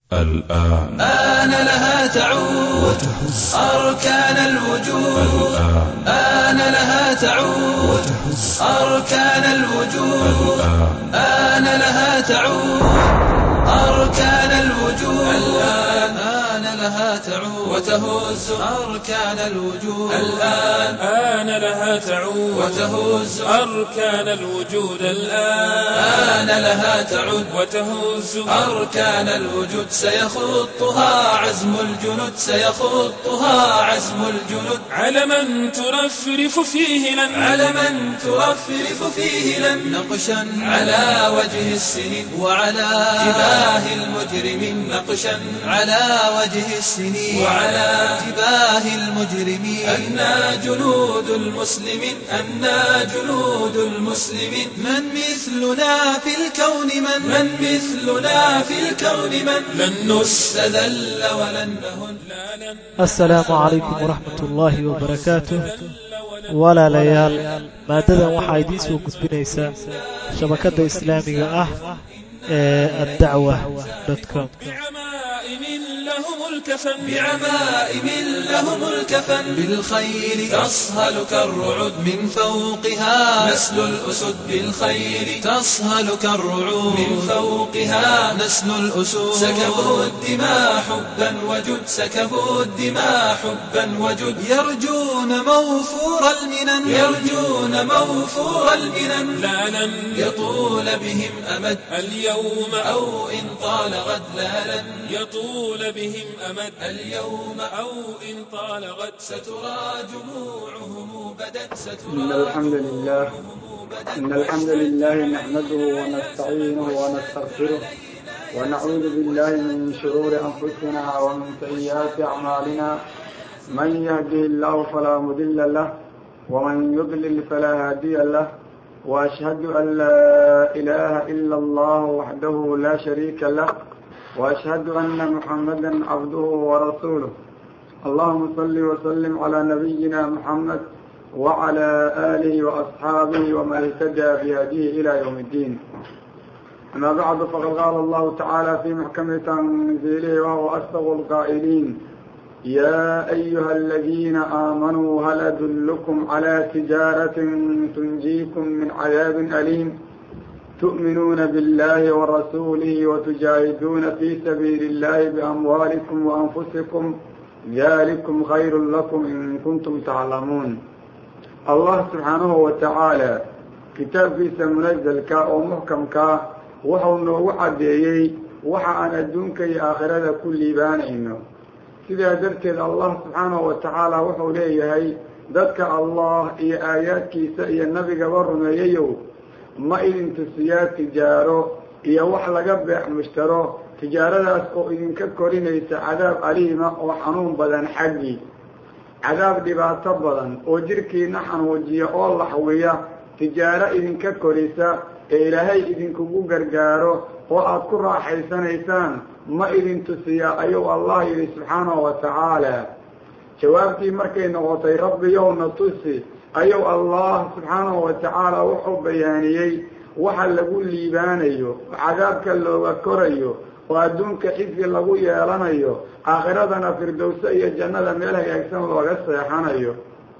الآن آن لها تعود أركان الوجود الآن آن لها تعود أركان الوجود الآن آن لها تعود أركان الوجود الآن آن لها تعود وتهز أركان الوجود الآن آن لها تعود وتهز أركان الوجود الآن آن لها تعود وتهز أركان الوجود سيخطها عزم الجنود سيخطها عزم الجنود علما ترفرف فيه لن علما ترفرف فيه لم نقشا على وجه السنين وعلى جباه المجرمين نقشا على وجه السنين وعلى جباه المجرمين أنا جنود المسلمين أنا جنود المسلمين من مثلنا في الكون من من مثلنا في الكون من لن نستذل ولن نهن لا لن asalaamu calaykum waraxmat ullaahi wabarakaatuh walaalayaal maaddadan waxaa idiin soo gudbinaysaa shabakadda islaamiga ah ee addacwa com بعمائم لهم الكفن بعمائم لهم الكفن بالخير تصهل كالرعود من فوقها نسل الأسد بالخير تصهل كالرعود من فوقها نسل الأسود سكبوا الدماء حبا وجد سكبوا الدماء حبا وجد يرجون موفور المنن يرجون موفور المنن لا لن يطول بهم أمد اليوم أو إن طال غد لا لن يطول بهم أمد اليوم أو إن طال غد سترى جموعهم بدت إن سترى الحمد لله إن الحمد لله نحمده ونستعينه ونستغفره ونعوذ بالله من شرور أنفسنا ومن سيئات أعمالنا من يهده الله فلا مضل له ومن يضلل فلا هادي له وأشهد أن لا إله إلا الله وحده لا شريك له وأشهد أن محمدا عبده ورسوله اللهم صل وسلم على نبينا محمد وعلى آله وأصحابه ومن اهتدى بهديه إلى يوم الدين أما بعد فقد قال الله تعالى في محكم تنزيله وهو أصدق القائلين يا أيها الذين آمنوا هل أدلكم على تجارة تنجيكم من عذاب أليم تؤمنون بالله ورسوله وتجاهدون في سبيل الله بأموالكم وأنفسكم ذلكم خير لكم إن كنتم تعلمون الله سبحانه وتعالى kitaabkiisa munazalka oo muxkamka wuxuu noogu caddeeyey waxa aan adduunka iyo aakhirada ku liibaanayno sidaa darteed allah subxaanahu wa tacaala wuxuu leeyahay dadka allah iyo aayaadkiisa iyo nabigaba rumeeyayow ma idin tusiyaa tijaaro iyo wax laga beex mushtaro tijaaradaas oo idinka korinaysa cadaab aliima oo xanuun badan xaggii cadaab dhibaato badan oo jirhkiina xanuujiya oo laxwiya tijaaro idinka korisa ee ilaahay idinkugu gargaaro oo aada ku raaxaysanaysaan ma idin tusiyaa ayuu allah yidhi subxaanahu wa tacaala jawaabtii markay noqotay rabbiyowna tusi ayuu allah subxaanahu wa tacaala wuxuu bayaaniyey waxa lagu liibaanayo oo cadaabka looga korayo oo adduunka xisi lagu yeelanayo aakhiradana firdowse iyo jannada meel hagaagsan looga seexanayo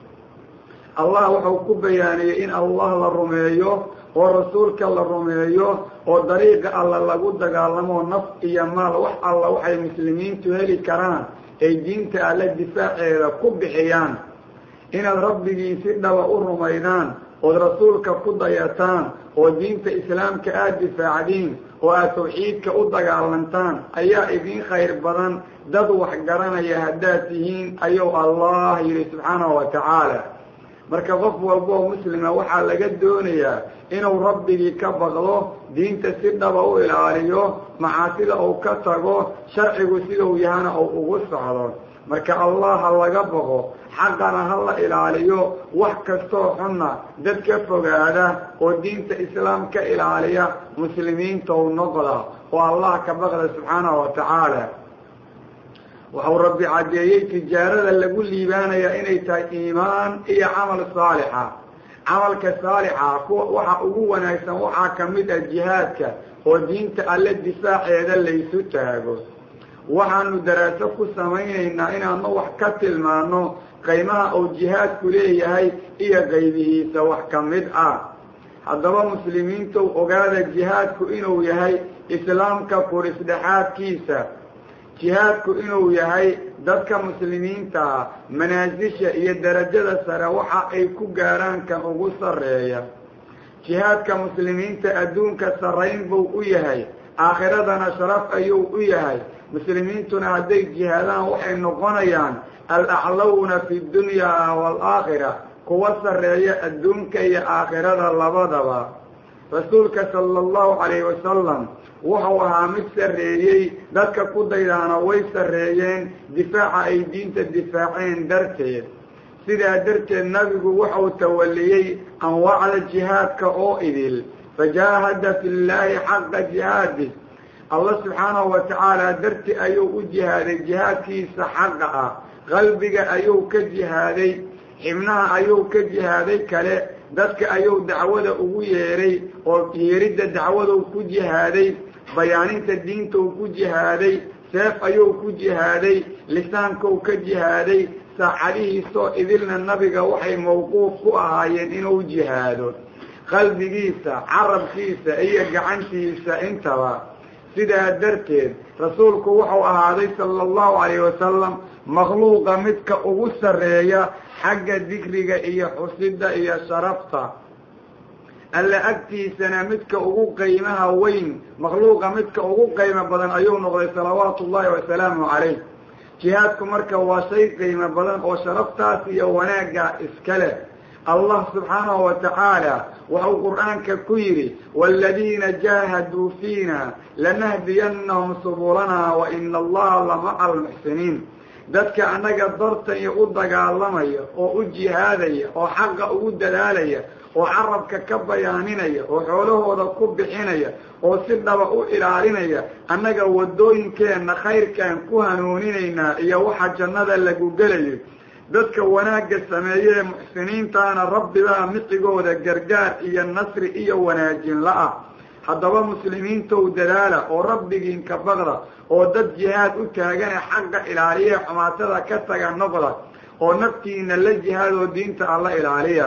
allah wuxuu ku bayaaniyey in allah la rumeeyo oo rasuulka la rumeeyo oo dariiqa alla lagu dagaalamo naf iyo maal wax alla waxay muslimiintu heli karaan ay diinta alle difaaceeda ku bixiyaan inaad rabbigii si dhaba u rumaydaan ood rasuulka ku dayataan oo diinta islaamka aada difaacdiin oo aada tawxiidka u dagaalantaan ayaa idiin khayr badan dad wax garanaya haddaad tihiin ayuu allah yidhi subxaanahu wa tacaala marka qof walba oo muslima waxaa laga doonayaa inuu rabbigii ka baqdo diinta si dhaba u ilaaliyo macaasida uu ka tago sharcigu siduu yahana uu ugu socdo marka allah ha laga baqo xaqana ha la ilaaliyo wax kastoo xunna dad ka fogaada oo diinta islaam ka ilaaliya muslimiinta u noqda oo allah ka baqda subxaanahu wa tacaala wuxuu rabbi caddeeyey tijaarada lagu liibaanayaa inay tahay iimaan iyo camal saalixa camalka saalixa kuwa waxa ugu wanaagsan waxaa ka mid ah jihaadka oo diinta alle difaaceeda laysu taago waxaanu daraaso ku samaynaynaa inaanu wax ka tilmaano qaymaha uu jihaadku leeyahay iyo qaybihiisa wax ka mid ah haddaba muslimiintu ogaada jihaadku inuu yahay islaamka furisdhexaadkiisa jihaadku inuu yahay dadka muslimiintaa manaasisha iyo derajada sare waxa ay ku gaaraan kan ugu sarreeya jihaadka muslimiinta adduunka sarrayn buu u yahay aakhiradana sharaf ayuu u yahay muslimiintuna hadday jihaadaan waxay noqonayaan alaclawna fi dunyaa waalaakhira kuwa sarreeya adduunka iyo aakhirada labadaba rasuulka sala allahu calayhi wasalam wuxuu ahaa mid sarreeyey dadka ku daydaana way sarreeyeen difaaca ay diinta difaaceen darteed sidaa darteed nabigu wuxuu tawaliyey anwaacda jihaadka oo idil fajaahada fi llaahi xaqa jihaadih allah subxaanahu wa tacaala darti ayuu u jihaaday jihaadkiisa xaqa ah qalbiga ayuu ka jihaaday xibnaha ayuu ka jihaaday kale dadka ayuu dacwada ugu yeedhay oo yeeridda dacwaduu ku jihaaday bayaaninta diintou ku jihaaday seef ayuu ku jihaaday lisaankuu ka jihaaday saacadihiisoo idilna nabiga waxay mawquuf ku ahaayeen inuu jihaado qalbigiisa carabkiisa iyo gacantiisa intaba sidaa darteed rasuulku wuxuu ahaaday sala allahu calayhi wasalam makhluuqa midka ugu sarreeya xagga dikriga iyo xusidda iyo sharafta alla agtiisana midka ugu qiimaha weyn makhluuqa midka ugu qiimo badan ayuu noqday salawaatu ullahi wasalaamu calayh jihaadku marka waa shay qiimo badan oo sharaftaas iyo wanaagga iska leh allah subxaanahu wa tacaala wuxuu qur'aanka ku yidhi waaladiina jaahaduu fiina lanahdiyannahum subulanaa wa ina allaha lamaca almuxsiniin dadka annaga dartanya u dagaalamaya oo u jihaadaya oo xaqa ugu dadaalaya oo carabka ka bayaaninaya oo xoolahooda ku bixinaya oo si dhaba u ilaalinaya annaga waddooyinkeenna khayrkaan ku hanuuninaynaa iyo waxa jannada lagu gelayo dadka wanaagga sameeye ee muxsiniintaana rabbibaa micigooda gargaar iyo nasri iyo wanaajin la-ah haddaba muslimiintow dadaala oo rabbigiinka baqda oo dad jihaad u taagane xaqa ilaaliya xumaatada ka taga noqda oo naftiina la jihaad oo diinta alla ilaaliya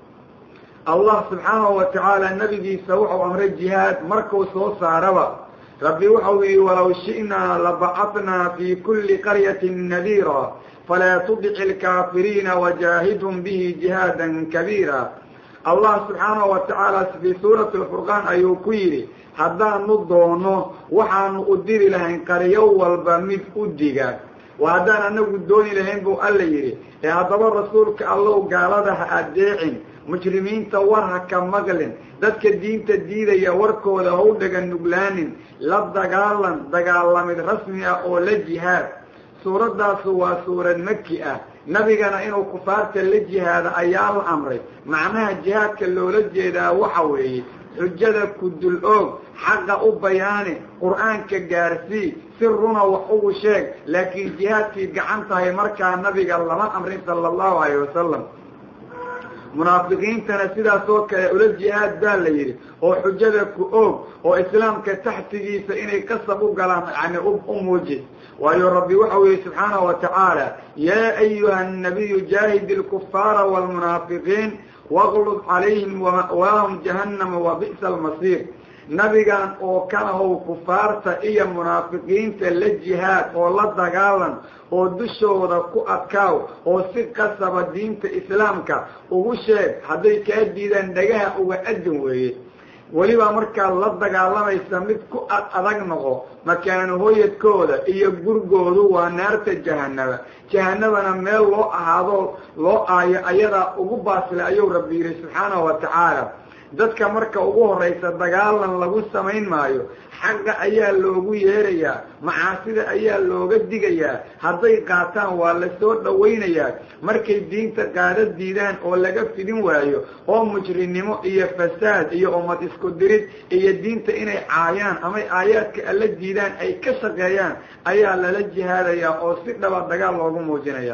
allah subxaanahu wa tacaala nabigiisa wuxuu amray jihaad markuu soo saaraba rabbi wuxuu yihi walow shi'naa labacatnaa fi kuli qaryatin nadiira falaa tudici alkaafiriina wajaahidhum bihi jihaadan kabiira allah subxaanahu wa tacaala fii suurati alfurqaan ayuu ku yidhi haddaanu doono waxaanu u diri lahayn qaryo walba mid u diga waa haddaan anagu dooni lahayn buu alla yidhi ee haddaba rasuulka allow gaalada ha adeecin mujrimiinta war ha ka maqlin dadka diinta diidaya warkooda ha u dhaga nuglaanin la dagaalan dagaalamid rasmi ah oo la jihaad suuraddaasu waa suurad maki ah nabigana inuu kufaarta la jihaado ayaa la amray macnaha jihaadka loola jeedaa waxa weeye xujada ku dul oog xaqa u bayaani qur-aanka gaarsii si runa wax ugu sheeg laakiin jihaadkii gacan tahay markaa nabiga lama amrin sala allahu calayh wasalam munaafiqiintana sidaas oo kale ula jihaad baa la yidhi oo xujada ku oog oo islaamka taxtigiisa inay kasab u galaan yani u muuji waayo rabbi waxau yihi subxaanahu wa tacaala yaa ayuha annabiyu jaahid ilkufaara waalmunaafiqiin waqlud calayhim wama'waahum jahannama wa bi'sa almasiir nabigan oo kalahow kufaarta iyo munaafiqiinta la jihaad oo la dagaalan oo dushooda ku adkaaw oo si qasaba diinta islaamka ugu sheeg hadday kaa diidaan dhagaha uga adin weeye weliba markaad la dagaalamaysa mid ku ad adag noqo makaanu hoyadkooda iyo gurgoodu waa naarta jahanaba jahanabana meel loo ahaado loo aayo ayadaa ugu baasle ayuu rabbi yidhi subxaanahu wa tacaala dadka marka ugu horraysa dagaalan lagu samayn maayo xaqa ayaa loogu yeerayaa macaasida ayaa looga digayaa hadday qaataan waa la soo dhowaynayaa markay diinta qaada diidaan oo laga fidin waayo oo mujrinimo iyo fasaad iyo ummad isku dirid iyo diinta inay caayaan amay aayaadka alla diidaan ay ka shaqeeyaan ayaa lala jihaadayaa oo si dhaba dagaal loogu muujinaya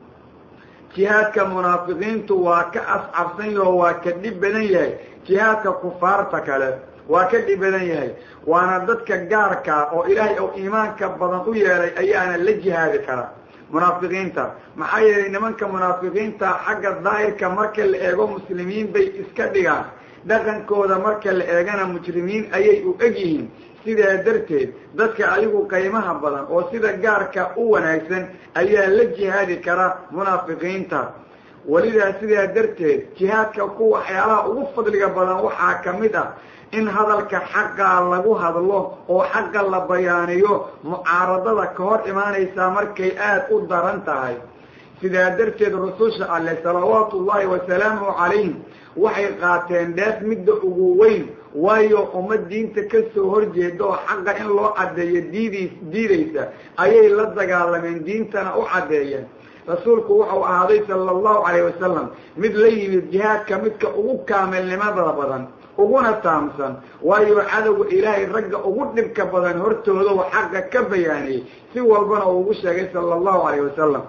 jihaadka munaafiqiintu waa ka ascabsan yaho waa ka dhib badan yahay jihaadka kufaarta kale waa ka dhib badan yahay waana dadka gaarkaa oo ilaahay oo iimaanka badan u yeelay ayaana la jihaadi karaa munaafiqiinta maxaa yeelay nimanka munaafiqiinta xagga daahirka marka la eego muslimiin bay iska dhigaan dhaqankooda marka la eegana mujrimiin ayay u eg yihiin sidaa darteed dadka adigu qaymaha badan oo sida gaarka u wanaagsan ayaa la jihaadi kara munaafiqiinta welidaa sidaa darteed jihaadka ku waxyaalaha ugu fadliga badan waxaa ka mid ah in hadalka xaqaa lagu hadlo oo xaqa la bayaaniyo mucaaradada ka hor imaanaysaa markay aada u daran tahay sidaa darteed rususha alleh salawaatu ullaahi wasalaamuhu calayhim waxay qaateen dheef midda ugu weyn waayo ummad diinta ka soo horjeeda oo xaqa in loo caddeeyo diidiis diidaysa ayay la dagaalameen diintana u caddeeyeen rasuulku wuxuu ahaaday sala allahu calayh wasalam mid la yimid jihaadka midka ugu kaamilnimada badan uguna taamsan waayo cadowga ilaahay ragga ugu dhibka badan hortooda u xaqa ka bayaaniyey si walbana uu ugu sheegay sala allahu calayh wasalam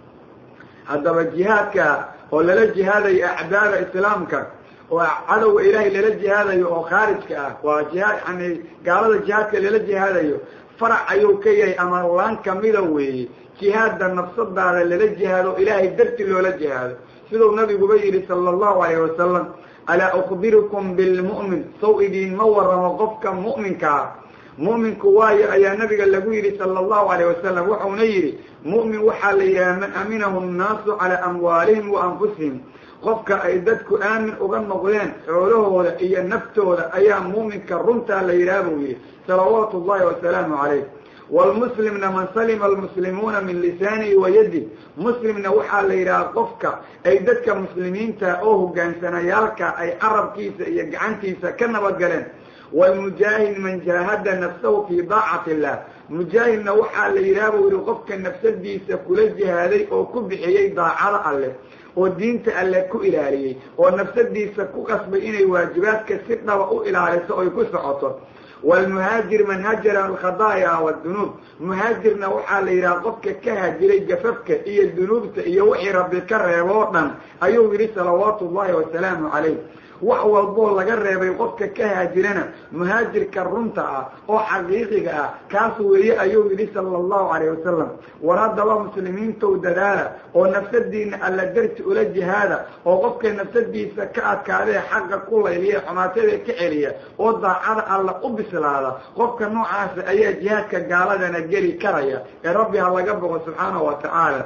haddaba jihaadka oo lala jihaadayo acdaada islaamka oo cadowga ilaahay lala jihaadayo oo khaarijka ah waa jihaad yani gaalada jihaadka lala jihaadayo farac ayuu ka yahay ama laan kamida weeye jihaadda nafsadaada lala jihaado ilaahay darti loola jihaado siduu nabiguba yidhi sala allahu alayh wasalam alaa ukbirukum bilmu'min saw idiinma waramo qofka mu'minkaa mu'minku waayo ayaa nabiga lagu yidhi sala allahu alayh wasalam wuxuuna yidhi mu'min waxaa la yidhaha man aminahu nnaasu calaa amwaalihim wa anfusihim qofka ay dadku aamin uga noqdeen xoolahooda iyo naftooda ayaa mu'minka runtaa la yidhaha buu yidhi salawaatu ullahi wasalaamu calayh wlmuslimna man salima almuslimuuna min lisaanihi wa yadi muslimna waxaa la yidhaha qofka ay dadka muslimiinta oo hogaansanayaalka ay carabkiisa iyo gacantiisa ka nabadgaleen wlmujaahid man jaahada nafsahu fii daacati illah mujaahidna waxaa la yidhaha buu yihi qofka nafsadiisa kula jihaaday oo ku bixiyey daacada alleh oo diinta alleh ku ilaaliyey oo nafsadiisa ku qasbay inay waajibaadka si dhaba u ilaaliso oy ku socoto wlmuhaajir man hajara alkhadaaya wdunuub muhaajirna waxaa la yidhaha qofka ka haajiray gafafka iyo dunuubta iyo wixii rabbi ka reebo o dhan ayuu yidhi salawaatu ullahi wasalaamu calayh wax walboo laga reebay qofka ka haajirana muhaajirka runta ah oo xaqiiqiga ah kaas weeye ayuu yidhi sala allahu calayh wasalam war haddaba muslimiintow dadaala oo nafsadiina alla darti ula jihaada oo qofka nafsadiisa ka adkaadee xaqa ku layliya xumaatada ka celiya oo daacada alla u bislaada qofka noocaasa ayaa jihaadka gaaladana geli karaya ee rabbi ha laga boqo subxaanahu wa tacaala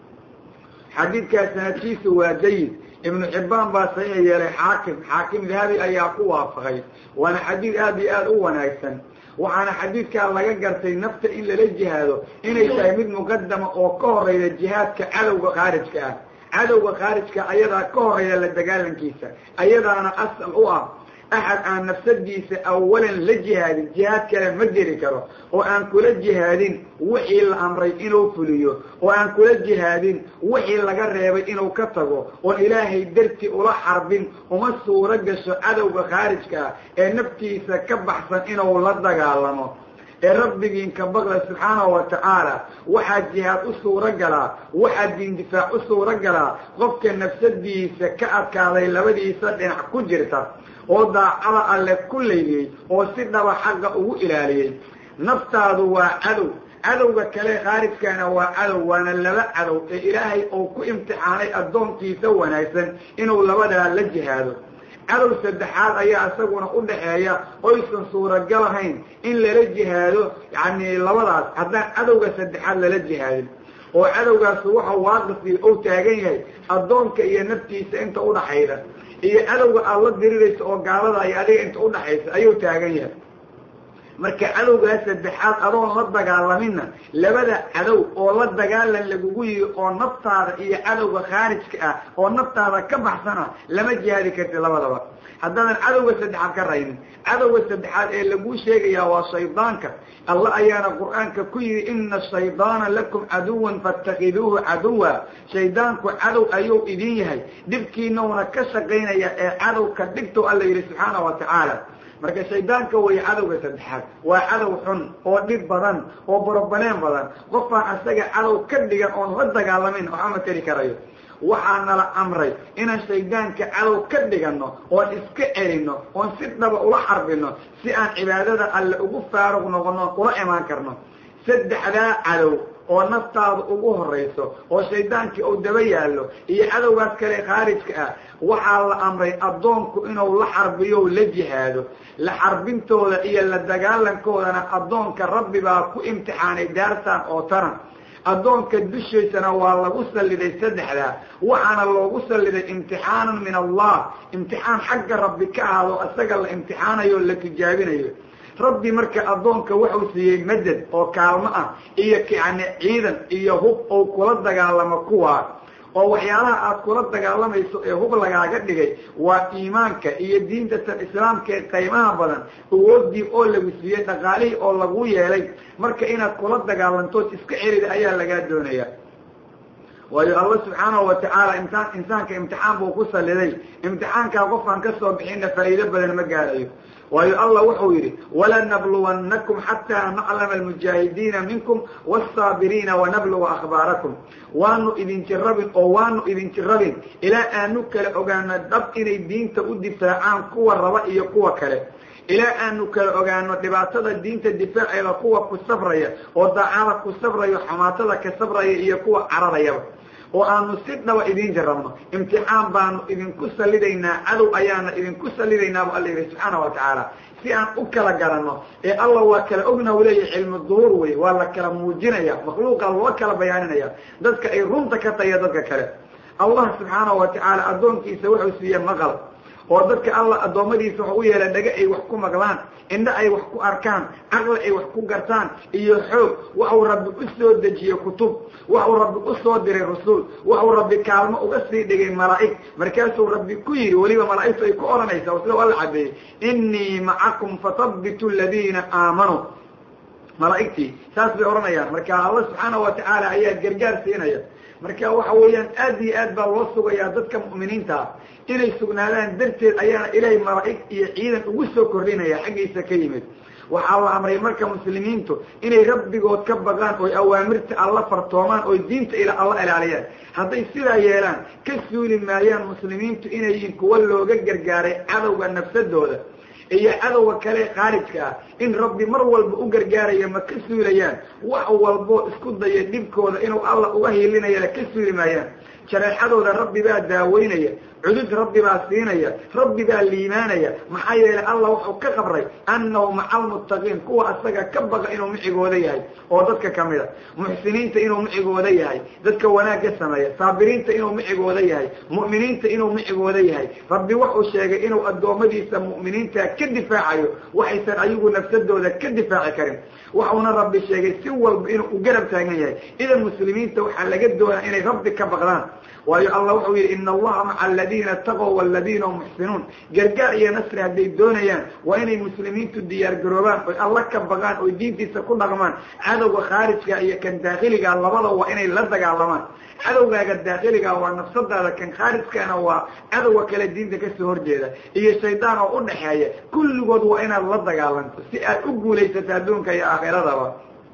xadiidkaas sanadkiisu waa jayid ibnu xibbaan baa saxiix yeelay xaakim xaakim dahabi ayaa ku waafaqay waana xadiid aada iyo aada u wanaagsan waxaana xadiidkaa laga gartay nafta in lala jihaado inay tahay mid muqadama oo ka horeyda jihaadka cadowga khaarijka ah cadowga khaarijka ayadaa ka horeeya la dagaalankiisa ayadaana asal u ah axad aan nafsadiisa awalan la jihaadin jihaad kale ma geli karo oo aan kula jihaadin wixii la amray inuu fuliyo oo aan kula jihaadin wixii laga reebay inuu ka tago oon ilaahay darti ula xarbin uma suuro gasho cadowga khaarijka ah ee naftiisa ka baxsan inuu la dagaalamo ee rabbigiinka baqla subxaanahu wa tacaala waxaa jihaad u suuro galaa waxaa diindifaac u suuro galaa qofka nafsadiisa ka adkaaday labadiisa dhinac ku jirta oo daacada alle ku layliyey oo si dhaba xaqa ugu ilaaliyey naftaadu waa cadow cadowga kale khaarijkaana waa cadow waana laba cadow ee ilaahay uu ku imtixaanay addoonkiisa wanaagsan inuu labadaa la jihaado cadow saddexaad ayaa isaguna u dhaxeeya oysan suuragal ahayn in lala jihaado yacni labadaas haddaan cadowga saddexaad lala jihaadin oo cadowgaas waxa waaqifii ou taagan yahay addoonka iyo naftiisa inta udhaxayda iyo cadowga aad la diriraysa oo gaalada iyo adiga inta udhaxaysa ayuu taagan yahay marka cadowgaas saddexaad adoon la dagaalaminna labada cadow oo la dagaalan lagugu yihi oo naftaada iyo cadowga khaarijka ah oo naftaada ka baxsana lama jihaadi karti labadaba haddaadan cadowga saddexaad ka raynin cadowga saddexaad ee laguu sheegayaa waa shaydaanka alla ayaana qur-aanka ku yihi ina shaydaana lakum caduwan faاtakiduuhu caduwa shaydaanku cadow ayuu idin yahay dhibkiinauna ka shaqaynaya ee cadowka dhigto alla yihi subxaana wa tacaala marka shaydaanka way cadowga saddexaad waa cadow xun oo dhib badan oo borobaleen badan qofaan asaga cadow ka dhigan oon la dagaalamin waxama tari karayo waxaa nala amray inaan shaydaanka cadow ka dhiganno oon iska celinno oon si dhaba ula xarbinno si aan cibaadada alle ugu faaruq noqonno ula imaan karno saddexdaa cadow oo naftaada ugu horayso oo shaydaankii uu daba yaallo iyo cadowgaas kale khaarijka ah waxaa la amray addoonku inuu la xarbiyo la jihaado la xarbintooda iyo la dagaalankoodana addoonka rabbi baa ku imtixaanay daartan oo taran addoonka dushaysana waa lagu salliday saddexdaa waxaana loogu salliday imtixaanan min allah imtixaan xagga rabbi ka ahaado isaga la imtixaanayo o la tijaabinayo rabbi marka addoonka wuxuu siiyey madad oo kaalmo ah iyo yani ciidan iyo hub oo kula dagaalamo kuwaa oo waxyaalaha aad kula dagaalamayso ee hub lagaaga dhigay waa iimaanka iyo diinta tan islaamka ee qaymaha badan awoodii oo lagu siiyey dhaqaalihii oo lagu yeelay marka inaad kula dagaalantood iska celida ayaa lagaa doonaya waayo alla subxaanahu watacaala imtiaan insaanka imtixaan buu ku saliday imtixaankaa qofkaan ka soo bixinna faa'iido badan ma gaarayo waayo allah wuxuu yidhi walanabluwannakum xataa naclama almujaahidiina minkum wاsaabiriina wanabluga akhbaarakum waanu idin jirabin oo waanu idin jirabin ilaa aanu kala ogaano dhab inay diinta u difaacaan kuwa raba iyo kuwa kale ilaa aanu kala ogaano dhibaatada diinta difaaceeda kuwa ku sabraya oo daacada ku sabraya xamaatada ka sabraya iyo kuwa cararayaba oo aanu si dhaba idiin jarabno imtixaan baanu idinku salidaynaa cadow ayaana idinku salidaynaa bu alla yihi subxaana wa tacaala si aan u kala garanno ee allah waa kala ogna u leeyahy cilmu duhuur wey waa la kala muujinaya makhluuqa loo kala bayaaninaya dadka ay runta ka taya dadka kale allah subxaanahu wa tacaala addoonkiisa wuxuu siiye maqal oo dadka alla addoommadiisa waxu u yeela dhaga ay wax ku maqlaan indho ay wax ku arkaan caqli ay wax ku gartaan iyo xoog waxuu rabbi u soo dejiyey kutub waxuu rabbi u soo diray rasuul waxuu rabbi kaalmo uga sii dhigay malaa'ig markaasuu rabbi ku yidhi weliba malaa'igtu ay ku odhanaysaa sida alla cadeeyey innii macakum fathabitu aladiina aamanuu malaa'igtii saas bay odhanayaan marka alla subxaana wa tacaala ayaa gargaar siinaya marka waxa weeyaan aad iyo aad baa loo sugayaa dadka mu'miniinta ah inay sugnaadaan darteed ayaana ilaahay malaa'ig iyo ciidan ugu soo kordhinaya xaggiisa ka yimid waxaa la amray marka muslimiintu inay rabbigood ka baqaan oy awaamirta alla fartoomaan oy diinta ila alla ilaaliyaan hadday sidaa yeelaan ka suuli maayaan muslimiintu inay yihiin kuwa looga gargaaray cadowga nafsadooda iyo cadowga kale khaarijka ah in rabbi mar walba u gargaaraya ma ka suulayaan wax walboo isku daya dhibkooda inuu alla uga hiilinayana ka suuli maayaan jareexadooda rabbi baa daaweynaya cudud rabbi baa siinaya rabbi baa liimaanaya maxaa yeelay allah wuxuu ka qabray annahu maca almuttaqiin kuwa asaga ka baqa inuu micigooda yahay oo dadka kamid a muxsiniinta inuu micigooda yahay dadka wanaagga sameeya saabiriinta inuu micigooda yahay mu'miniinta inuu micigooda yahay rabbi wuxuu sheegay inuu addoommadiisa mu'miniinta ka difaacayo waxaysan ayagu nafsadooda ka difaaci karin waxuuna rabbi sheegay si walba inuu u garab taagan yahay idan muslimiinta waxaa laga doonaa inay rabbi ka baqdaan waayo allah wuxuu yidhi ina allaha maca aladiina taqow waladiina hum muxsinuun gargaar iyo nasri hadday doonayaan waa inay muslimiintu diyaar garoobaan oy alla ka baqaan oy diintiisa ku dhaqmaan cadowga khaarijka iyo kan daakhiliga labada waa inay la dagaalamaan cadowgaaga daakhiliga waa nafsadaada kan khaarijkana waa cadowga kale diinta kasoo horjeeda iyo shaydaan oo u dhaxeeya kulligood waa inaad la dagaalanto si aad u guulaysato adduunka iyo aakhiradaba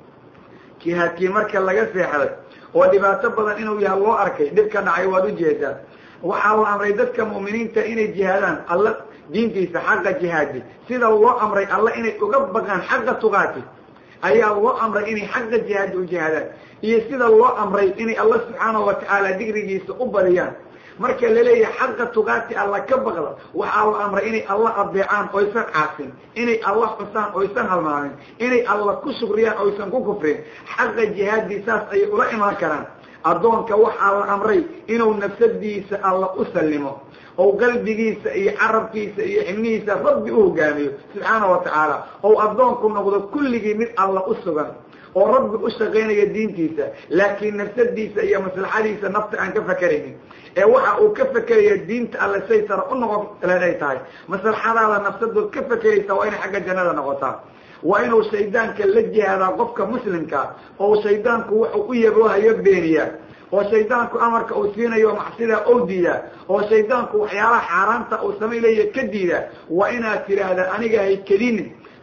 jihaadkii marka laga seexday oo dhibaato badan inuu yahay loo arkay dhib ka dhacay waad ujeedaan waxaa la amray dadka mu'miniinta inay jihaadaan alla diintiisa xaqa jihaadi sida loo amray alla inay uga baqaan xaqa tuqaati ayaa loo amray inay xaqa jihaadi u jihaadaan iyo sida loo amray inay alla subxaanahu watacaala digrigiisa u badiyaan marka laleeyahay xaqa tuqaati alla ka baqda waxaa la amray inay alla adeecaan oysan caasin inay alla xusaan oysan halmaamin inay alla ku shukriyaan oysan ku kufrin xaqa jihaadii saas ayay ula imaan karaan addoonka waxaa la amray inuu nafsadiisa alla u sallimo ou qalbigiisa iyo carabkiisa iyo xibnihiisa rabbi u hogaamiyo subxaana wa tacaala ou addoonku noqdo kulligii mid alla u sugan oo rabbi u shaqaynaya diintiisa laakiin nafsadiisa iyo maslaxadiisa nafta aan ka fakeraynin ee waxa uu ka fekeraya diinta alle say sara u noqon len ay tahay maslaxadaada nafsadood ka fekeraysa waa inay xagga jannada noqotaa waa inuu shaydaanka la jihaadaa qofka muslimkaa oo shaydaanku wuxuu u yaboohayo beeniyaa oo shaydaanku amarka uu siinayo macsidaa ou diidaa oo shaydaanku waxyaalaha xaaraanta uu samay leeya ka diidaa waa inaad tidhaahda aniga hay kedinin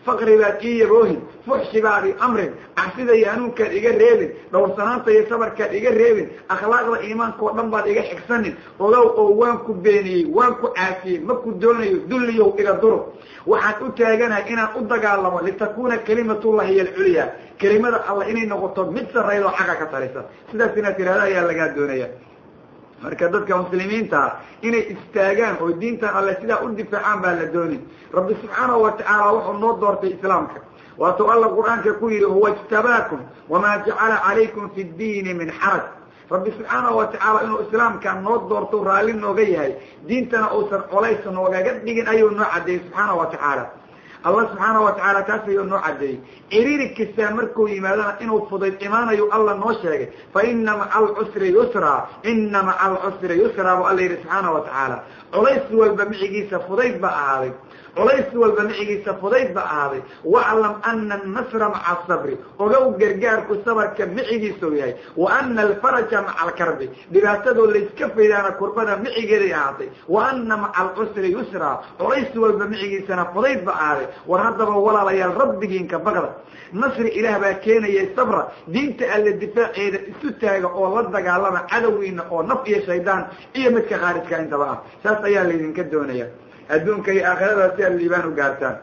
faqri baad ii yaboohin fuxshi baad i amrin cabsida iyo hanuunkaad iga reebin dhowrsanaanta iyo sabarkaad iga reebin akhlaaqda iimaanka oo dhan baad iga xigsanin ogow oo waan ku beeniyey waan ku caafiyey ma ku doonayo dulliyow iga duro waxaan u taaganahay inaan u dagaalamo litakuuna kalimatullahi hiy alculya kelimada alla inay noqoto mid sarraydoo xagga ka tarisa sidaas inaad tirahda ayaa lagaa doonaya marka dadka muslimiintaa inay istaagaan oo diintan alle sidaa u difaacaan baa la dooni rabbi subxaanahu watacaala wuxuu noo doortay islaamka waatuu alla qur-aanka ku yidhi huwa ijtabaakum wamaa jacala calaykum fi ddiini min xaraj rabbi subxaanahu watacaala inuu islaamka noo doorto raalli nooga yahay diintana uusan colays noogaga dhigin ayuu noo caddeeyey subxaanahu watacaala allah subxaanahu watacaala taas ayuu noo caddeeyey ciriiri kastaa markuu yimaadana inuu fudayd imaanayu alla noo sheegay fa ina maca alcusri yusraa ina maca alcusri yusraa buu alla yidhi subxaanahu watacaala colays walba micigiisa fudayd ba ahaaday colays walba micigiisa fudayd ba ahaaday waclam ana annasra maca asabri ogow gargaarku sabarka micigiisau yahay wa ana alfaraja maca alkarbi dhibaatadoo layska faydaana kurbada micigeeday ahaatay wa ana maca alcusri yusraa colays walba micigiisana fudayd ba ahaaday war haddaba walaalayaal rabbigiinka baqda nasri ilaah baa keenayay sabra diinta alle difaaceeda isu taaga oo la dagaalama cadowgiina oo naf iyo shaydaan iyo midka khaarijka intaba ah saas ayaa laydinka doonaya adduunka iyo aakhirada si aad liibaan u gaartaan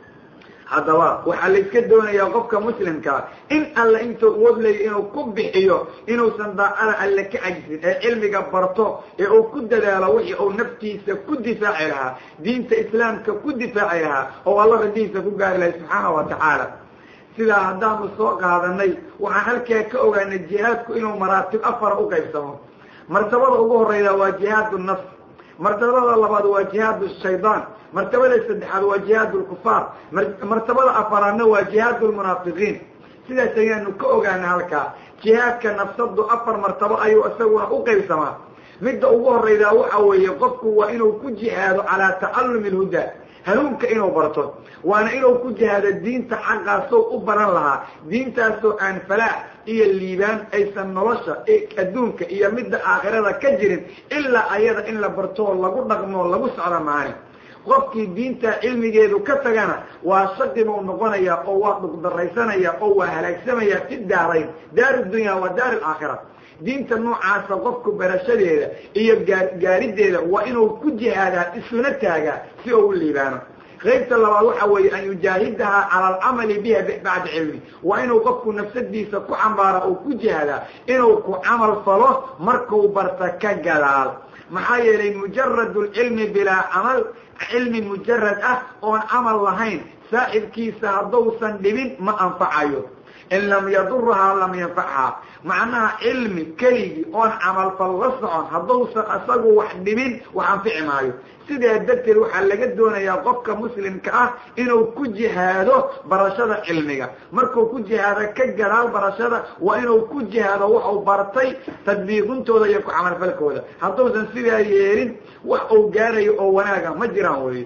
haddaba waxaa layska doonayaa qofka muslimkaa in alle intuu uwad leeya inuu ku bixiyo inuusan daacada alle ka cajisin ee cilmiga barto ee uu ku dadaalo wixii uu naftiisa ku difaaci lahaa diinta islaamka ku difaaci lahaa oo alla radihiisa ku gaari lahay subxaanahu watacaala sidaa haddaanu soo qaadanay waxaan halkaa ka ogaanay jihaadku inuu maraatib afara u qaybsamo martabada ugu horeyda waa jihaadu nafs martabada labaad waa jihaad shaydaan martabada saddexaad waa jihaad lkufaar martabada afaraadna waa jihaad lmunaafiqiin sidaas ayaanu ka ogaana halkaa jihaadka nafsadu afar martabo ayuu isaguna u qaybsamaa midda ugu horeydaa waxa weeye qofku waa inuu ku jihaado calaa tacallumi lhuda hanuunka inuu barto waana inuu ku jihaado diinta xaqaasoo u baran lahaa diintaasoo aan falaax iyo liibaan aysan nolosha adduunka iyo midda aakhirada ka jirin ilaa ayada in la bartoo lagu dhaqmoo lagu socdo maani qofkii diinta cilmigeedu ka tagana waa shaqi buu noqonaya oo waa dhugdaraysanaya oo waa halaagsamaya fi daarayn daar dunya wa daar alaakhira diinta noocaasa qofku barashadeeda iyo gaa gaarideeda waa inuu ku jihaadaa isuna taagaa si oo u liibaano qaybta labaad waxa weeye an yujaahidaha cala alcamali biha bacda cilmi waa inuu qofku nafsadiisa ku cambaara oo ku jihaadaa inuu ku camal falo markuu barta ka gadaal maxaa yeelay mujarad lcilmi bilaa camal cilmi mujarad ah oon camal lahayn saaxibkiisa hadduusan dhibin ma anfacayo in lam yadurhaa lam yanfachaa macnaha cilmi keligii oon camalfal la socon hadduusan isagu wax dhibin wax anfici maayo sidaa darteed waxaa laga doonayaa qofka muslimka ah inuu ku jihaado barashada cilmiga markuu ku jihaado ka gadaal barashada waa inuu ku jihaado waxuu bartay tadbiiqintooda iyo ku camalfalkooda hadduusan sidaa yeelin wax uu gaarayo oo wanaaga ma jiraan wey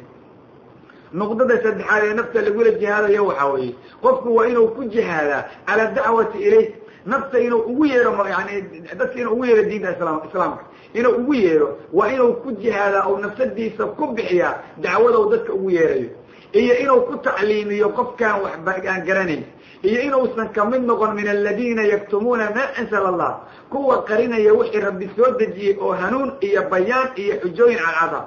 nuqdada saddexaad ee nafta lagula jihaadayo waxaa weeye qofku waa inuu ku jihaadaa calaa dacwati ilayh nafta inuu ugu yeero yani dadka inuu ugu yeero diinta islam islaamka inuu ugu yeero waa inuu ku jihaadaa oo nafsadiisa ku bixiyaa dacwada u dadka ugu yeerayo iyo inuu ku tacliimiyo qofkaan waxba aan garanayn iyo inuusan kamid noqon min aladiina yaktumuuna maa ansala allah kuwa qarinaya wixii rabbi soo dejiyey oo hanuun iyo bayaan iyo xujooyin cadcada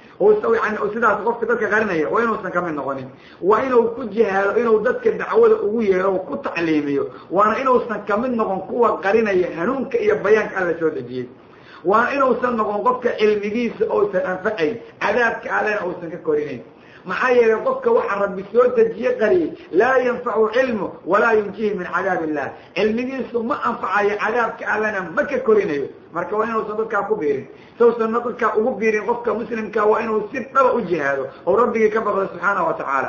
yani sidaas qofka dadka qarinaya waa inuusan kamid noqonin waa inuu ku jihaado inuu dadka dacwada ugu yeero o ku tacliimiyo waana inuusan kamid noqon kuwa qarinaya hanuunka iyo bayaanka alla soo dejiyey waana inuusan noqon qofka cilmigiisa ousan anfacayn cadaabka allena uusan ka korinayn maxaa yeelay qofka waxaa rabbi soo dejiye qariyey laa yanfacu cilmu walaa yunjihi min cadaab illah cilmigiisu ma anfacayo cadaabka allena ma ka korinayo marka waa inuusan dadkaa ku biirin sausan dadkaa ugu biirin qofka muslimka waa inuu si dhaba u jihaado oo rabbigii ka baqdo subxaana wa tacaala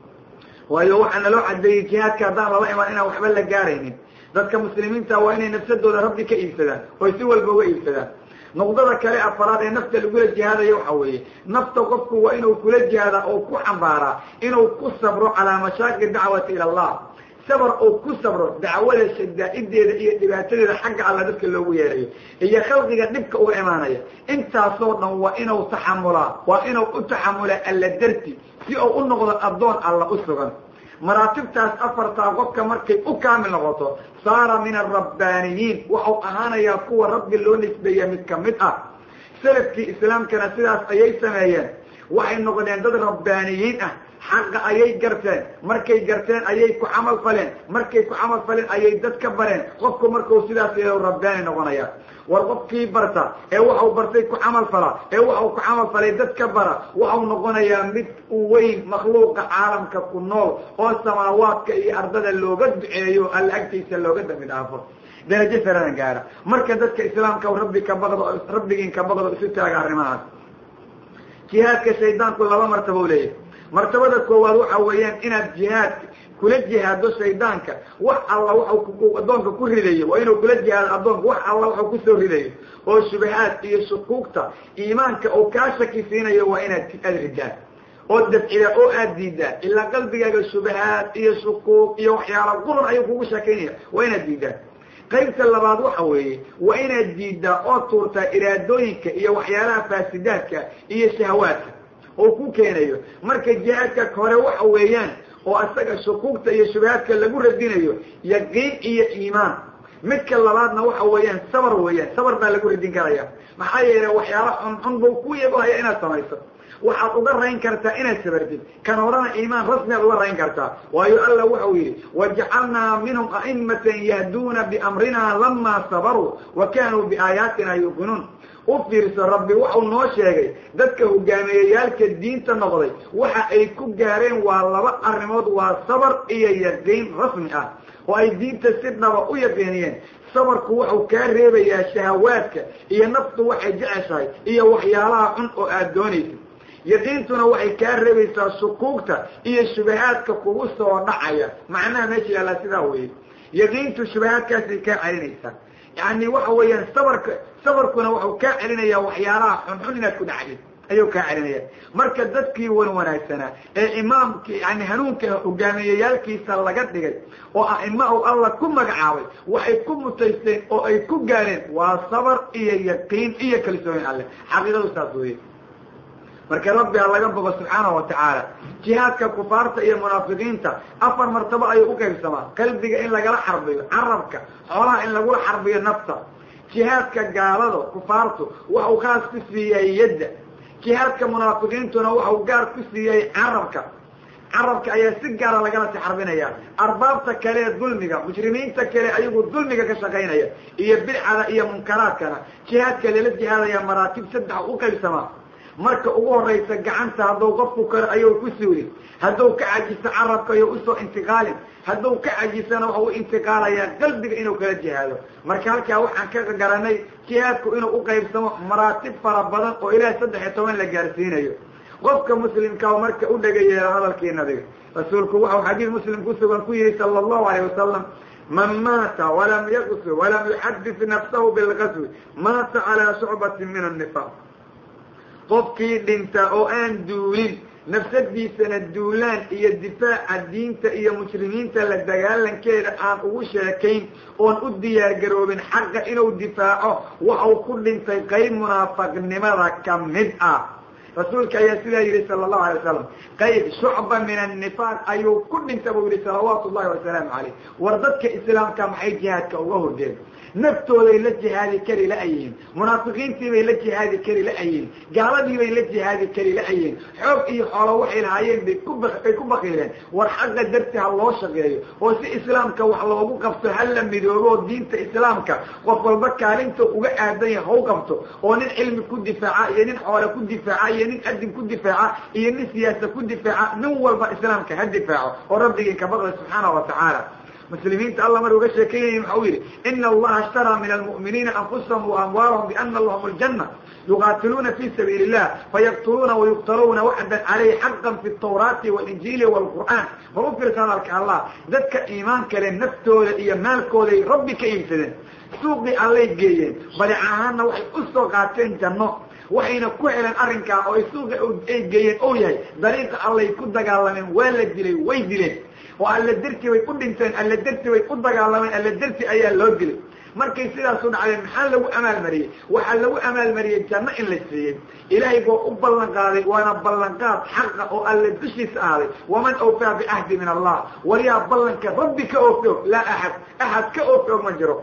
waayo waxaa naloo cadeeyey jihaadka haddaan lala imaan inaan waxba la gaaraynin dadka muslimiinta waa inay nafsadooda rabbi ka iibsadaan oy si walba uga iibsadaan nuqdada kale afaraad ee nafta lagula jihaadaya waxa weeye nafta qofku waa inuu kula jihaadaa oo ku xambaaraa inuu ku sabro calaa mashaaqi dacwati ila allah sabar oo ku sabro dacwada shadaa'ideeda iyo dhibaatadeeda xagga alla dadka loogu yeerayo iyo khalqiga dhibka uga imaanaya intaasoo dhan waa inuu taxamulaa waa inuu u taxamulaa alla darti si uu u noqdo addoon alla u sugan maraatibtaas afartaa qofka markay u kaamil noqoto saara min alrabbaaniyiin waxau ahaanayaa kuwa rabbi loo nisbeeya mid ka mid ah salafkii islaamkana sidaas ayay sameeyeen waxay noqdeen dad rabbaaniyiin ah xaqa ayay garteen markay garteen ayay ku camal faleen markay ku camal faleen ayay dad ka bareen qofku markuu sidaas yeelo rabbaani noqonaya war qofkii barta ee waxau bartay ku camal fala ee waxau ku camal falay dad ka bara waxau noqonayaa mid u weyn makhluuqa caalamka ku nool oo samaawaadka iyo ardada looga duceeyo alla agtiisa looga dambi dhaafo darajo sarana gaara marka dadka islaamka rabbi ka baqdo rabbigiin ka baqdo isu taaga arrimahaas jihaadka shaydaanku laba martaba u leeyahay martabada koowaad waxa weeyaan inaad jihaadka kula jihaado shaydaanka wax alla waxau addoonka ku ridayo waa inuu kula jihaado addoonka wax alla waxau kusoo ridayo oo shubahaad iyo shukuugta iimaanka oo kaa shaki siinayo waa inaad aad ridaan oo dafcida oo aad diidaan ilaa qalbigaaga shubahaad iyo shukuug iyo waxyaala quran ayuu kugu sheekaynaya waa inaad diidaan qaybta labaad waxa weeye waa inaad diiddaa oo tuurtaa iraadooyinka iyo waxyaalaha faasidaadka iyo shahawaadka oo ku keenayo marka jihaadka hore waxa weeyaan oo isaga shukuugta iyo shubahaadka lagu radinayo yaqiin iyo iimaan midka labaadna waxa weeyaan sabar weeyaan sabar baa lagu radin karaya maxaa yeelay waxyaala xunxun buu ku yabahaya inaad samayso waxaad uga rayn kartaa inaad sabartid kan horena iimaan rasmi aad uga rayn kartaa waayo alla wuxuu yidhi wajacalnaa minhum a'imatan yahduuna biamrina lamaa sabaruu wa kaanuu biaayaatina yuuqinuun u fiirso rabbi wuxuu noo sheegay dadka hogaamiyeyaalka diinta noqday waxa ay ku gaareen waa laba arrimood waa sabar iyo yaqiin rasmi ah oo ay diinta si dhaba u yaqiiniyeen sabarku wuxuu kaa reebayaa shahawaadka iyo naftu waxay jeceshahay iyo waxyaalaha xun oo aad doonaysid yaqiintuna waxay kaa reebaysaa shukuugta iyo shubahaadka kugu soo dhacaya macnaha meesha yaallaa sidaa weeye yaqiintu shubahaadkaasay kaa celinaysaa yani waxa weeyaan sabarka sabarkuna wuxuu kaa celinayaa waxyaalaha xunxun inaad ku dhacdid ayuu kaa celinaya marka dadkii wan wanaagsanaa ee imaamki yani hanuunka hogaamiyeyaalkiisa laga dhigay oo a'ima u alla ku magacaabay waxay ku mutaysteen oo ay ku gaareen waa sabar iyo yaqiin iyo kalsooyin alleh xaqiiqadu saas weeye marka rabbi ha laga bogo subxaanahu watacaala jihaadka kufaarta iyo munaafiqiinta afar martabo ayuu u qaybsamaa qalbiga in lagala xarbiyo carabka xoolaha in lagula xarbiyo nafta jihaadka gaalada kufaartu waxau khaas ku siiyay yadda jihaadka munaafiqiintuna waxau gaar ku siiyey carabka carabka ayaa si gaara lagala si xarbinaya arbaabta kale ee dulmiga mujrimiinta kale ayagu dulmiga ka shaqaynaya iyo bidcada iyo munkaraadkana jihaadka lala jihaadaya maraatib saddex u qaybsamaa marka ugu horaysa gacanta hadduu qofku kale ayuu ku suulin hadduu ka cajiso carabka ayuu usoo intiqaalin hadduu ka cajisana waxa u intiqaalayaa qalbiga inuu kala jihaado marka halkaa waxaan ka garanay jihaadku inuu u qaybsamo maraatib fara badan oo ilaah saddex iyo toban la gaarsiinayo qofka muslimkaa marka u dhagayeela hadalkii nabiga rasuulku waxau xadiid muslim kusugan ku yihi sala allahu alayh wasalam man maata walam yaqsu walam yuxadis nafsahu bilqaswi maata calaa shucbatin min annifaaq qofkii dhinta oo aan duulin nafsadiisana duulaan iyo difaaca diinta iyo muslimiinta la dagaalankeeda aan ugu sheekayn oon u diyaargaroobin xaqa inuu difaaco waxau ku dhintay qayb munaafaqnimada ka mid ah rasuulka ayaa sidaa yihi sala allahu alay wasalam qayb shucba min annifaaq ayuu ku dhinta buu yihi salawaatu llahi wasalaamu calayh war dadka islaamka maxay jihaadka uga hordeen naftooday la jihaadi kari la-yihiin munaafiqiintiibay la jihaadi kari la-yihiin gaaladiibay la jihaadi kari la-yihiin xoog iyo xoolo waxay lahaayeen bay kubay ku bakiileen war xaqa darti ha loo shaqeeyo oo si islaamka wax loogu qabto ha la midoobo oo diinta islaamka qof walba kaalinta uga aadanya ha u qabto oo nin cilmi ku difaaca iyo nin xoole ku difaaca iyo nin adin ku difaaca iyo nin siyaasa ku difaaca nin walba islaamka ha difaaco oo rabbigii ka baqda subxaana wa tacaala muslimiinta alla mar uga sheekeynaya waxa uu yidhi ina allaha ishtaraa min almu'miniina anfusahum waamwaalahum biana lahum aljanna yuqaatiluuna fi sabiili illah fayaqtuluuna wayuqtaluuna waxdan caleyhi xaqan fi tawraati walinjiili waalqur'aan mar u fiirsa hadalka allah dadka iimaanka le naftooda iyo maalkooday rabbi ka iibsadeen suuqii allay geeyeen badic ahaanna waxay u soo qaateen janno waxayna ku heleen arrinkaa oo ay suuqa ay geeyeen ou yahay dariiqa allay ku dagaalameen waa la dilay way dileen oo alla derti bay u dhinteen alla derti bay u dagaalameen alla derti ayaa loo dilay markay sidaasu dhacdeen maxaa lagu amaalmariyey waxaa lagu amaalmariyey janno in la siiyey ilaahay boo u ballan qaaday waana ballanqaad xaqa oo alle dushiisa ahday waman awfaa bicahdi min allah waryaa ballanka rabbi ka oofoog laa axad axad ka oofoog ma jiro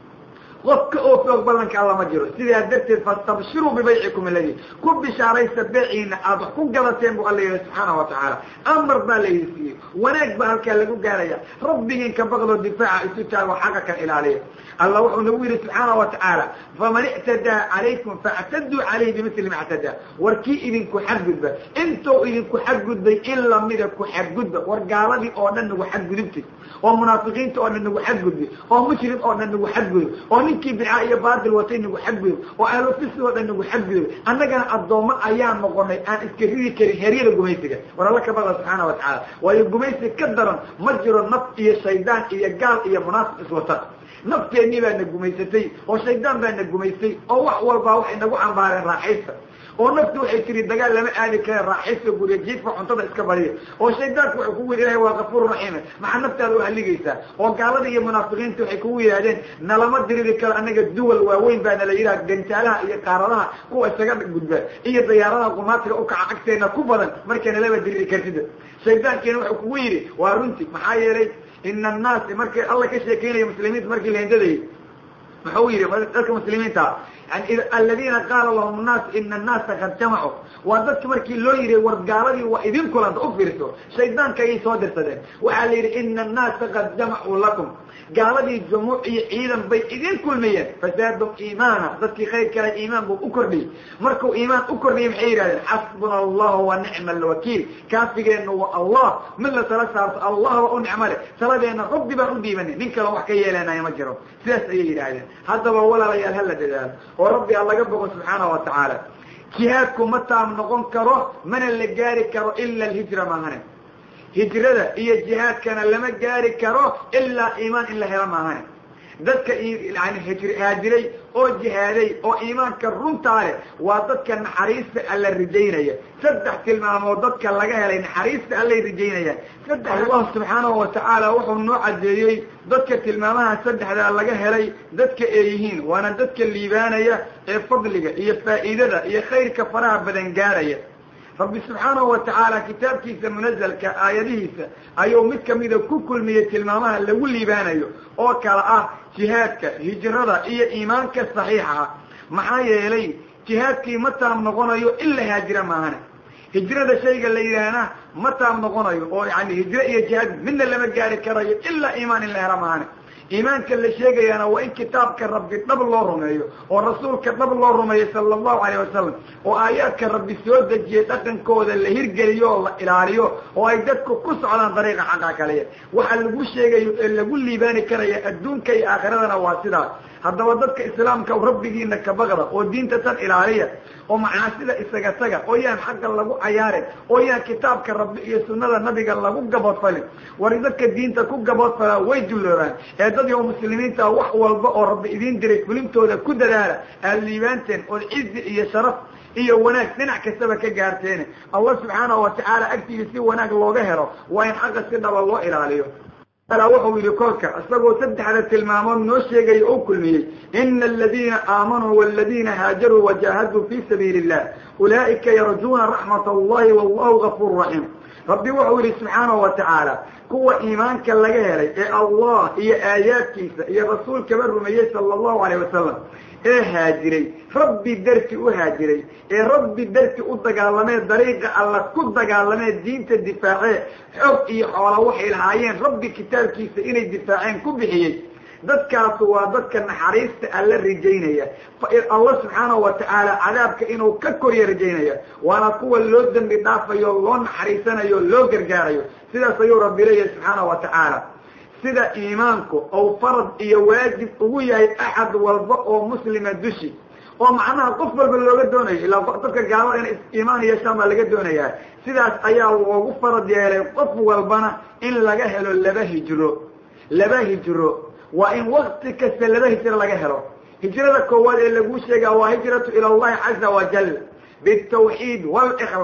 qof ka oofoog ballanka alla ma jiro sidaa darteed fastabshiruu bibaycikum aladi ku bishaaraysa beeciina aad wax ku gadateen bu alla yihi subxaana wa tacaala amar baa laydi siiyey wanaag baa halkaa lagu gaaraya rabbigiin ka baqdoo difaaca isu taago xaqa kan ilaaliya alla wuxuu nagu yihi subxaana wa tacaala faman ictadaa calaykum faactaduu calayhi bimili ma ctadaa war kii idinku xadgudba intou idinku xadgudbay in lamida ku xadgudba war gaaladii oo dhan nagu xadgudubtay oo munaafiqiinta oo dhan nagu xadgudbay oo mushrik oo dhan nagu xadgudub oo ninkii bidca iyo baatil watay nagu xadgudub oo ahlofisi oo dhan nagu xadgudub annagana addoommo ayaan noqonay aan iska ridi karin heryada gumaysiga war alla ka baqda subxaana wa tacaala waayo gumaysi ka daran ma jiro naf iyo shaydaan iyo gaal iyo munaafiq iswata nafteennii baa na gumaysatay oo shaydaan baa na gumaystay oo wax walbaa waxay nagu cambaareen raaxaysta oo naftu waxay tiri dagaal lama aadi kare raaxaysta guriya jiidka cuntada iska badiya oo shaydaanku waxay kugu yidhi ilahay waa kafuuru raxiime maxaa naftaada u haligaysaa oo gaalada iyo munaafiqiinta waxay kugu yidhahdeen nalama diriri karo annaga duwal waaweyn baa nala yidhaha gantaalaha iyo qaaradaha kuwa isaga gudba iyo dayaaradaha qumaatiga ukaca cagteena ku badan marka nalama diriri kartida shaydaankiina wuxuu kugu yidhi waa runti maxaa yeelay ina annaasi markay alla ka sheekeynaya muslimiinta markii la hendadayay muxuu yidhi dadka muslimiinta yani aladiina qaala lahum nnaas ina annaasa kad jamacuu waa dadka markii loo yihi war gaaladii waa idin kulanta u fiirso shaydaanka ayay soo dirsadeen waxaa la yidhi ina annaasa qad jamacuu lakum gaaladii jumuuc iyo ciidan bay idin kulmayeen fasaadum iimaana dadkii khayr kale iimaan buu u kordhiyey markuu iimaan u kordhiyey maxay yidhahdeen xasbuna allahu wa nicma alwakiil kaafigeenna waa allah mid la tala saarto allah waa u nicmo leh taladeena rabbi baan u dhiibanay nin kale wax ka yeelanaya ma jiro sidaas ayay yidhaahdeen haddaba walaalayaal hala dadaalo oo rabbi aan laga bogo subxaana wa tacaala jihaadku ma taam noqon karo mana la gaari karo ila alhijra maahane hijrada iyo jihaadkana lama gaari karo ilaa iimaan in la helo maahane dadka yani haajiray oo jihaaday oo iimaanka runtaa leh waa dadka naxariista alla rijaynaya saddex tilmaamood dadka laga helay naxariista allay rijaynayaan saddex allah subxaanahu wa tacaala wuxuu noo cadeeyey dadka tilmaamaha saddexdaa laga helay dadka ay yihiin waana dadka liibaanaya ee fadliga iyo faa'iidada iyo khayrka faraha badan gaaraya rabbi subxaanahu wa tacaala kitaabkiisa munazalka aayadihiisa ayuu mid kamida ku kulmiyey tilmaamaha lagu liibaanayo oo kala ah jihaadka hijrada iyo iimaanka saxiixa ah maxaa yeelay jihaadkii ma taam noqonayo in la haajira maahane hijrada shayga la yidhaahna ma taam noqonayo oo yani hijro iyo jihaad midna lama gaari karayo ilaa iimaan in la hela maahane iimaanka la sheegayaana waa in kitaabka rabbi dhab loo rumeeyo oo rasuulka dhab loo rumeeyo sala allahu alayh wasalam oo aayaadka rabbi soo dejiyey dhaqankooda la hirgeliyo oo la ilaaliyo oo ay dadku ku socdaan dariiqa xaqa kaliya waxa lagu sheegayo ee lagu liibaani karaya adduunka iyo aakhiradana waa sidaas haddaba dadka islaamka rabbigiina ka baqda oo diinta tan ilaaliya oo macaasida isaga taga oo yaan xaqa lagu cayaarin oo yaan kitaabka rabbi iyo sunnada nabiga lagu gaboodfalin war dadka diinta ku gaboodfalaa way dulloobaan ee dad yo muslimiinta wax walba oo rabbi idiin diray fulintooda ku dadaala aad liibaanteen ood cizi iyo sharaf iyo wanaag dhinac kastaba ka gaarteene allah subxaanahu wa tacaala agtiisa si wanaag looga helo waa in xaqa si dhaba loo ilaaliyo ala wuxuu yihi kolka isagoo saddexda tilmaamood noo sheegaya oo kulmiyey ina aladiina aamanuu waladiina haajaruu wajahaduu fi sabiili illah ulaa'ika yarjuuna raxmat allahi wallahu gafuuru raxiim rabbi wuxuu yihi subxaanahu wa tacaala kuwa iimaanka laga helay ee allah iyo aayaadkiisa iyo rasuulkaba rumeeyey sala allahu alayh wasalam ee haajiray rabbi darti u haajiray ee rabbi darti u dagaalamee dariiqa alla ku dagaalamee diinta difaacee xoog iyo xoola waxay lahaayeen rabbi kitaabkiisa inay difaaceen ku bixiyey dadkaasu waa dadka naxariista alla rajaynaya allah subxaanahu wa tacaala cadaabka inuu ka korya rajaynaya waana kuwa loo dembi dhaafayo loo naxariisanayo loo gargaarayo sidaas ayuu rabbi leeyahay subxaanahu wa tacaala sida iimaanku ou farad iyo waajib ugu yahay axad walba oo muslima dushi oo macnaha qof walba looga doonayo ilaa dadka gaalada inay iimaan yeeshaan baa laga doonayaa sidaas ayaa loogu farad yeelay qof walbana in laga helo laba hijro laba hijro waa in wakti kasta laba hijro laga helo hijrada koowaad ee laguu sheegaa waa hijratu ila allahi caza wajal bitawxiid walikhlaas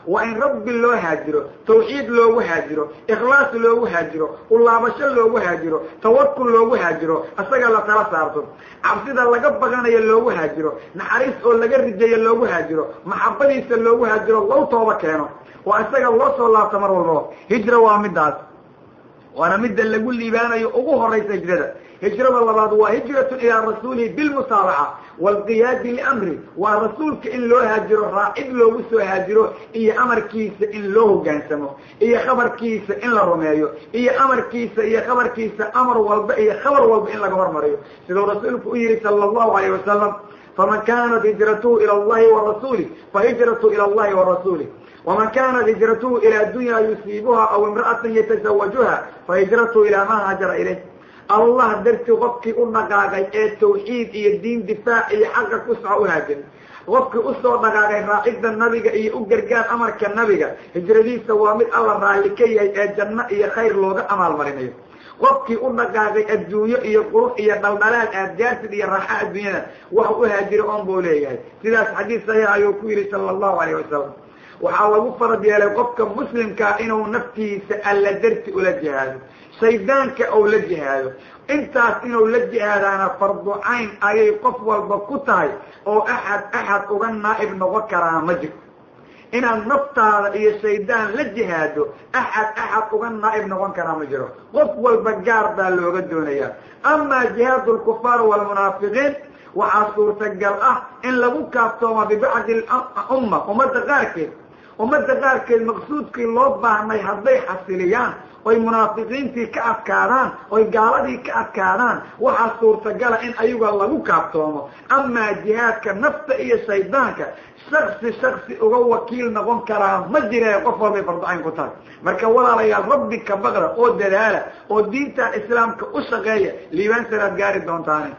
waa in rabbi loo haajiro tawxiid loogu haajiro ikhlaas loogu haajiro ulaabasho loogu haajiro tawakul loogu haajiro isaga la tala saarto cabsida laga baqanayo loogu haajiro naxariis oo laga rijayo loogu haajiro maxabadiisa loogu haajiro low tooba keeno oo isaga loo soo laabto mar walbaba hijra waa midaas waana midda lagu liibaanayo ugu horaysa hijrada hijrada labaad waa hijratun ilaa rasuulihi bilmusaabaca waalqiyaadi liamri waa rasuulka in loo haajiro raacid loogu soo haajiro iyo amarkiisa in loo hogaansamo iyo khabarkiisa in la rumeeyo iyo amarkiisa iyo khabarkiisa amar walba iyo khabar walba in laga hormariyo siduu rasuulku u yihi sala allahu alayh wasalam faman kanat hijratuhu ila allahi warasuulih fahijratu ila allahi warasuulih ومن كانت هجرته إلى الدنيا يصيبها أو امرأة يتزوجها فهجرته إلى ما هاجر إليه الله درتي qofkii u dhaqaaqay ee tawxiid iyo diin difaac iyo xaqa ku soco uhaajir qofkii usoo dhaqaaqay raacidda nabiga iyo u gargaar amarka nabiga hijradiisa waa mid alla raalli ka yahay ee janno iyo khayr looga amaalmarinayo qofkii u dhaqaaqay adduunyo iyo qurux iyo dhaldhalaal aadgaarsid iyo raaxa adduunyada wax u haajira oon buu leeyahay sidaas xadiis saxiix ayuu ku yidhi sala allahu alayh wasalam waxaa lagu farad yeelay qofka muslimkaa inuu naftiisa alla darti ula jihaado shaydaanka ou la jihaado intaas inuu la jihaadaana fardu cayn ayay qof walba ku tahay oo axad axad uga naa'ib noqon karaa ma jirto inaad naftaada iyo shaydaan la jihaado axad axad uga naa'ib noqon karaa ma jiro qof walba gaar baa looga doonayaa amaa jihaadu lkufaar waalmunaafiqiin waxaa suurtagal ah in lagu kaaftoomo bibacdi umma ummadda qaarkeed ummadda qaarkeed maqsuudkii loo baahnay hadday xasiliyaan oy munaafiqiintii ka adkaadaan oy gaaladii ka adkaadaan waxaa suurtagala in ayaga lagu kaaftoomo amaa jihaadka nafta iyo shaydaanka shaksi shaksi uga wakiil noqon karaa ma jire qof walbay farducayn ku tahay marka walaalayaal rabbi ka baqda oo dadaala oo diinta islaamka u shaqeeya liibaansanaad gaari doontaani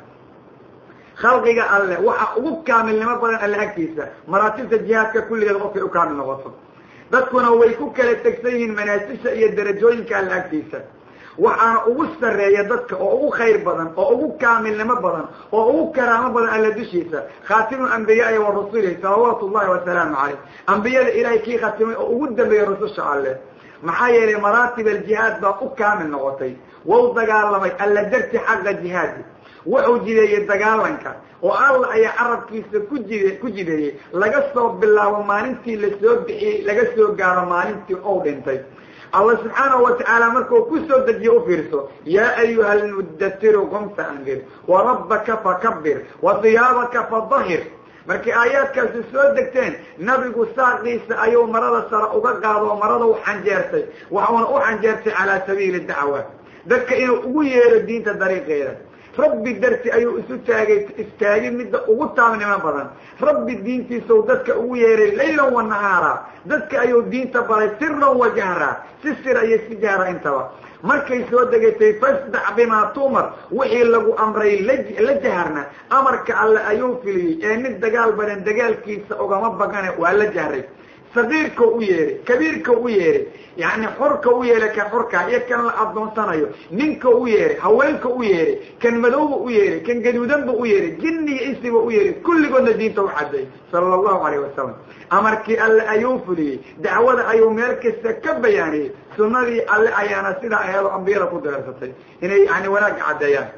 khalqiga alle waxaa ugu kaamilnimo badan alle agtiisa maraatibta jihaadka kulligeed qofkay u kaamil noqoto dadkuna way ku kala tegsan yihiin manaasisha iyo darajooyinka alle agtiisa waxaana ugu sarreeya dadka oo ugu khayr badan oo ugu kaamilnimo badan oo ugu karaamo badan alle dushiisa khaatimu ambiyaai wa rasulihi salawaatu ullahi wasalaamu caleyh ambiyada ilaahay kii khatimay oo ugu dambeeyey rususha alle maxaa yeelay maraatib aljihaad baa u kaamil noqotay wau dagaalamay alla darti xaqa jihaadi wuxuu jideeyey dagaalanka oo alla ayaa carabkiisa ku jide ku jideeyey laga soo bilaabo maalintii lasoo bixiyey laga soo gaaro maalintii ou dhintay alla subxaanahu watacaala markuu ku soo dejiye u fiirso yaa ayuha almuddasiru qum faandir wa rabbaka fakabir wa hiyaabaka fadahir markii aayaadkaasi soo degteen nabigu saaqiisa ayuu marada sare uga qaado marada u xanjeertay waxuuna u xanjeertay calaa sabiili dacwa dadka inuu ugu yeero diinta dariiqeeda rabbi darti ayuu isu taagay istaagin midda ugu taamnimo badan rabbi diintiisau dadka ugu yeeray laylan wa nahaara dadka ayuu diinta baray siran wa jahraa si sira iyo si jahra intaba markay soo degatay fasdac bimaa tuumar wixii lagu amray la jaharna amarka alle ayuu filiyey ee mid dagaal badan dagaalkiisa ugama bagane waa la jahray sagiirka u yeeray kabiirka u yeeray yani xorka u yeeray kan xorka iyo kan la adoonsanayo ninka u yeeray haweenka u yeeray kan madowba u yeeray kan gaduudanba u yeeray jinni iyo insiba u yeeray kulligoodna diinta u caday sala allahu alayh wasalam amarkii alle ayuu fuliyey dacwada ayuu meel kasta ka bayaaniyey sunnadii alle ayaana sidaa aheedo ambiyada ku direersatay inay yani wanaagga caddeeyaan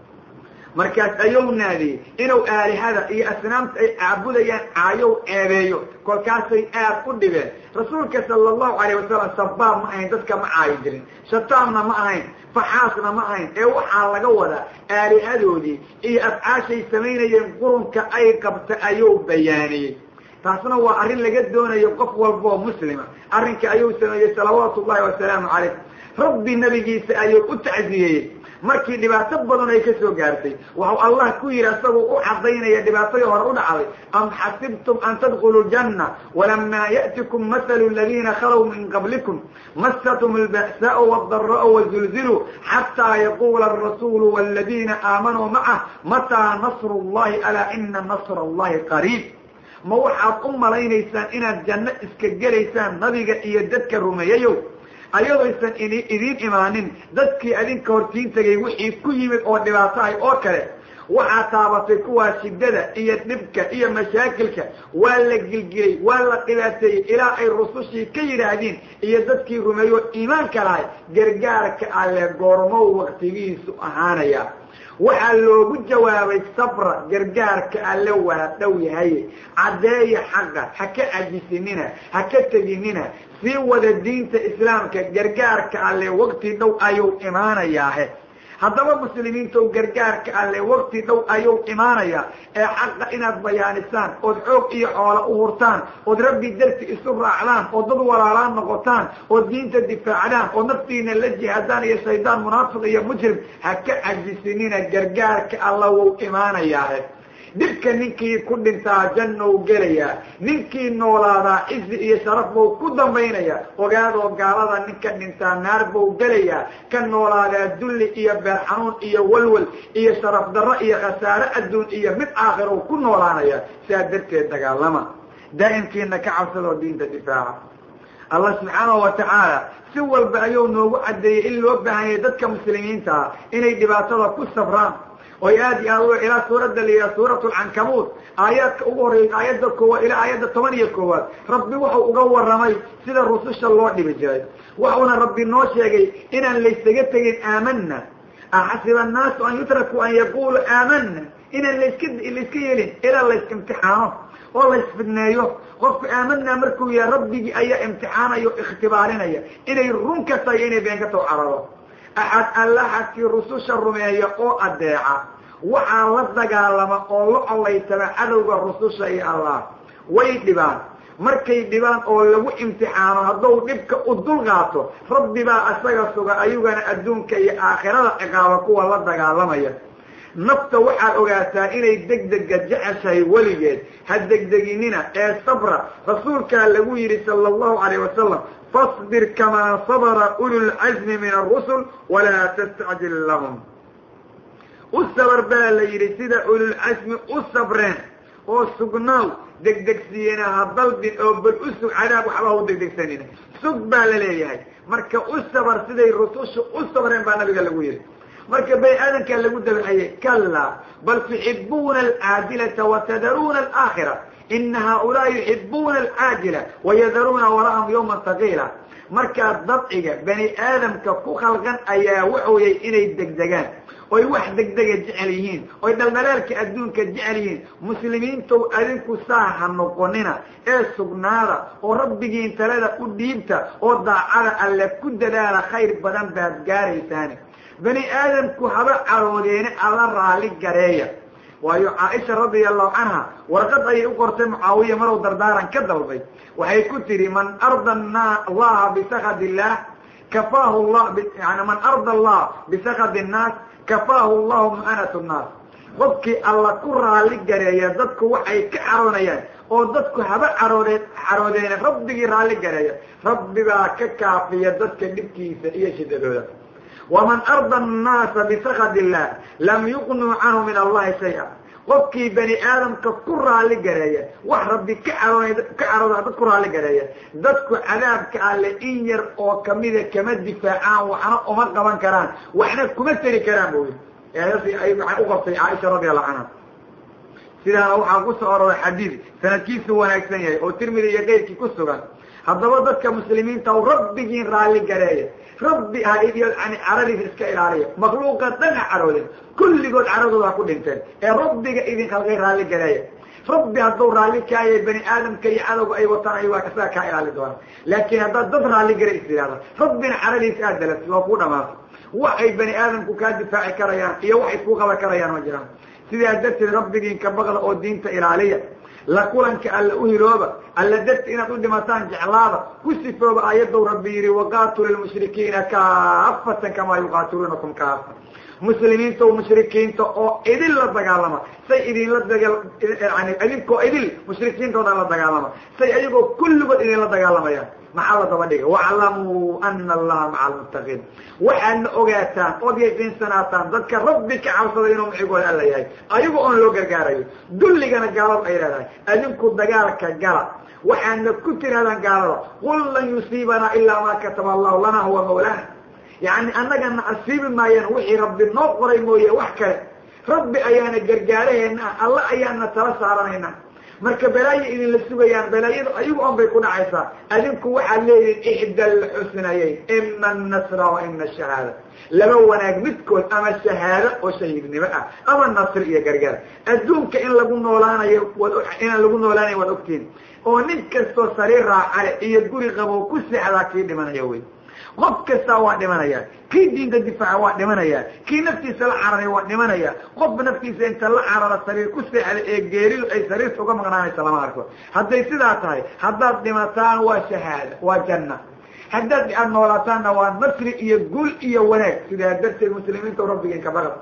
markaas ayuu naadiyey inuu aalihada iyo asnaamta ay caabudayaan caayow eebeeyo kolkaasay aad u dhibeen rasuulka sala allahu alayh wasalam sabaab ma ahayn dadka ma caayi jirin shataamna ma ahayn faxaasna ma ahayn ee waxaa laga wadaa aalihadoodii iyo afcaashay samaynayeen qurunka ay qabta ayuu bayaaniyey taasna waa arrin laga doonayo qof walboo muslima arrinka ayuu sameeyey salawaatu ullahi wasalaamu calayh rabbi nabigiisa ayuu u tacsiyeeyey markii dhibaato badan ay ka soo gaartay waxau allah ku yidhi isagoo u cadaynaya dhibaatadii hore u dhacday am xasibtum an tadkhuluu ljanna walamaa ya'tikum mathalu aladiina khalow min qablikum masatum alba'saau waadaraa'u wazulziluu xataa yaquula alrasuulu waladiina aamanuu macah mataa nasru llahi alaa ina nasra allahi qariib ma waxaad u malaynaysaan inaad janno iska gelaysaan nabiga iyo dadka rumeeyayow ayadooysan idiin imaanin dadkii adinka hortiin tegay wixii ku yimid oo dhibaato ah oo kale waxaa taabatay kuwaa shiddada iyo dhibka iyo mashaakilka waa la gilgilay waa la dhibaateeyey ilaa ay rusushii ka yidhaahdeen iyo dadkii rumeeyo iimaanka lahay gargaarka alle goormow waktigiisu ahaanaya waxaa loogu jawaabay sabra gargaarka alle waa dhow yahay caddeeya xaqa ha ka cajisinina ha ka teginina sii wada diinta islaamka gargaarka alle wakti dhow ayuu imaanayaahe haddaba muslimiintow gargaarka alle wakti dhow ayuu imaanayaa ee xaqa inaad bayaanisaan ood xoog iyo xoolo u hurtaan ood rabbi darti isu raacdaan oo dad walaalaan noqotaan ood diinta difaacdaan oo naftiina la jihaadaan iyo shaydaan munaafiq iyo mujrim ha ka cajisinina gargaarka alla wuu imaanayaahe dhibka ninkii ku dhintaa jannou gelayaa ninkii noolaadaa cizi iyo sharaf buu ku dambaynaya ogaadoo gaalada ninka dhintaa naar buu gelayaa ka noolaadaa dulli iyo beer xanuun iyo walwal iyo sharaf darro iyo khasaare adduun iyo mid aakhirou ku noolaanaya sidaa darteed dagaalama daa'imkiina ka cabsadoo diinta difaaca allah subxaanahu wa tacaala si walba ayuu noogu caddeeyey in loo baahanyay dadka muslimiinta ah inay dhibaatada ku sabraan oy aad iyo aad ilaa suuradda layihaha suuratu alcankabuut aayaadka ugu horreeyay aayadda koowaad ilaa aayadda toban iyo koowaad rabbi wuxuu uga warramay sida rususha loo dhibi jiray wuxuuna rabbi noo sheegay inaan laysaga tegin aamana axasiba annaasu an yutrakuu an yaqulu aamana inaan laska layska yeelin ilaa laysimtixaano oo laysfidneeyo qofku aamanaa markuu yahay rabbigii ayaa imtixaanaya o ikhtibaarinaya inay run ka tahay inay been ka taho carado axad allaxadkii rususha rumeeya oo adeeca waxaa la dagaalama oo la colaytama cadowga rususha iyo allah way dhibaan markay dhibaan oo lagu imtixaano hadduu dhibka u dul qaato rabbi baa isaga suga ayugana adduunka iyo aakhirada ciqaaba kuwa la dagaalamaya nafta waxaad ogaataa inay degdega jeceshahay weligeed ha degdeginina ee sabra rasuulkaa lagu yidhi sala allahu calayh wasalam fasbir kamaa sabra ululcazmi min arusul walaa tastacjil lahum u sabar baa la yidhi sida ululcasmi u sabreen oo sugnaaw degdegsiiyena ha dalbin oo bal u sug cadaab waxba ha u degdegsanina sug baa la leeyahay marka u sabar siday rusushu u sabreen baa nabiga lagu yidhi marka bani aadamkaa lagu dabxayey kallaa bal tuxibuuna alcaajilata watadaruuna alaakhira ina haaulaai yuxibuuna alcaajila wayadaruuna warahum yawman taqiila markaa dabciga bani aadamka ku khalqan ayaa waxooyay inay degdegaan oy wax degdega jecel yihiin oy dhaldhalaalka adduunka jecel yihiin muslimiintow adinku saa ha noqonina ee sugnaada oo rabbigiin talada u dhiibta oo daacada alle ku dadaala khayr badan baad gaaraysaani bani aadamku haba caroodeene alla raali gareeya waayo caaisha radia allahu canha warqad ayay u qortay mucaawiya marow dardaaran ka dalbay waxay ku tidhi man arda allaha bisakad illah kafaahu llah yani man arda allah bisakad innaas kafaahu llahu mu'anat nnaas qofkii alla ku raali gareeya dadku waxay ka caroonayaan oo dadku haba caroodee caroodeene rabbigii raalli gareeya rabbi baa ka kaafiya dadka dhibkiisa iyo shidadooda waman arda annaasa bisakad illah lam yuqnuu canhu min allahi shay-a qofkii bani aadamka ku raali gareeya wax rabbi ka caroonay ka carooda dad ku raali gareeya dadku cadaabka alle in yar oo kamida kama difaacaan waxna uma qaban karaan waxna kuma teri karaan buu yii ay waxay u qabtay caaisha radi allahu canha sidaana waxaa ku soo aroray xadiid sanadkiisu wanaagsan yahay oo tirmidi iyo keyrkii ku sugan haddaba dadka muslimiinta u rabbigiin raalli gareeya rabbi ha yani caradiisa iska ilaaliya makhluuqa dhan ha caroodin kulligood caradooda ha ku dhinteen ee rabbiga idin khalqay raalli gareeya rabbi hadduu raalli kaayay bani aadamka iyo cadowga ay wataan ay waa isaga kaa ilaali doona laakiin haddaad dad raalli gare is yidhahda rabbina caradiisa aad dalas waa kuu dhamaatay waxay bani aadamku kaa difaaci karayaan iyo waxay kuu qaban karayaan ma jiraan sidaa darteed rabbigiin ka baqda oo diinta ilaaliya la kulanka alla u hilooba alla darti inaad u dhimataan jeclaada ku sifooba aayaddow rabbi yidhi waqaatulu lmushrikiina kaafatan kamaa yuqaatiluunakum kaafa muslimiinta o mushrikiinta oo idin la dagaalama say idinla dagal yani idinkoo idil mushrikiintoodan la dagaalama say ayagoo kulligood idinla dagaalamayaan maxaa la daba dhiga waclamuu ana allaha maca almuttaqiin waxaadna ogaataan ood yaqiinsanaataan dadka rabbi ka cabsada inuu micigooda alla yahay ayago oon loo gargaarayo dulligana gaalada ay leedahay adinku dagaalka gala waxaadna ku tirahdaan gaalada qul lan yusiibanaa ilaa maa kataba allahu lana huwa mawlaana yani annagana asiibi maayaan wixii rabbi noo qoray mooye wax kale rabbi ayaana gargaaraheena ah alla ayaana tala saaranayna marka balaayo idinla sugayaan balaayadu ayagu on bay ku dhacaysaa adinku waxaad leedihin ixda alxusnayeyn ima annasra wa ima ashahaada laba wanaag midkood ama shahaado oo shahiidnimo ah ama nasri iyo gargaar adduunka in lagu noolaanayo inaan lagu noolaanayo waad ogtiin oo nin kastoo sariir raacale iyo guri qabow ku seexdaa kii dhimanaya wey qof kastaa waa dhimanaya kii diinta difaaca waa dhimanaya kii naftiisa la cararay waa dhimanaya qofba naftiisa inta la carara sariir ku seexda ee geeridu ay sariirta uga maqnaanaysa lama arko hadday sidaa tahay haddaad dhimataan waa shahaada waa janna haddaad aad noolaataanna waa nasri iyo gul iyo wanaag sidaa darteed muslimiinta rabbigiin ka baqad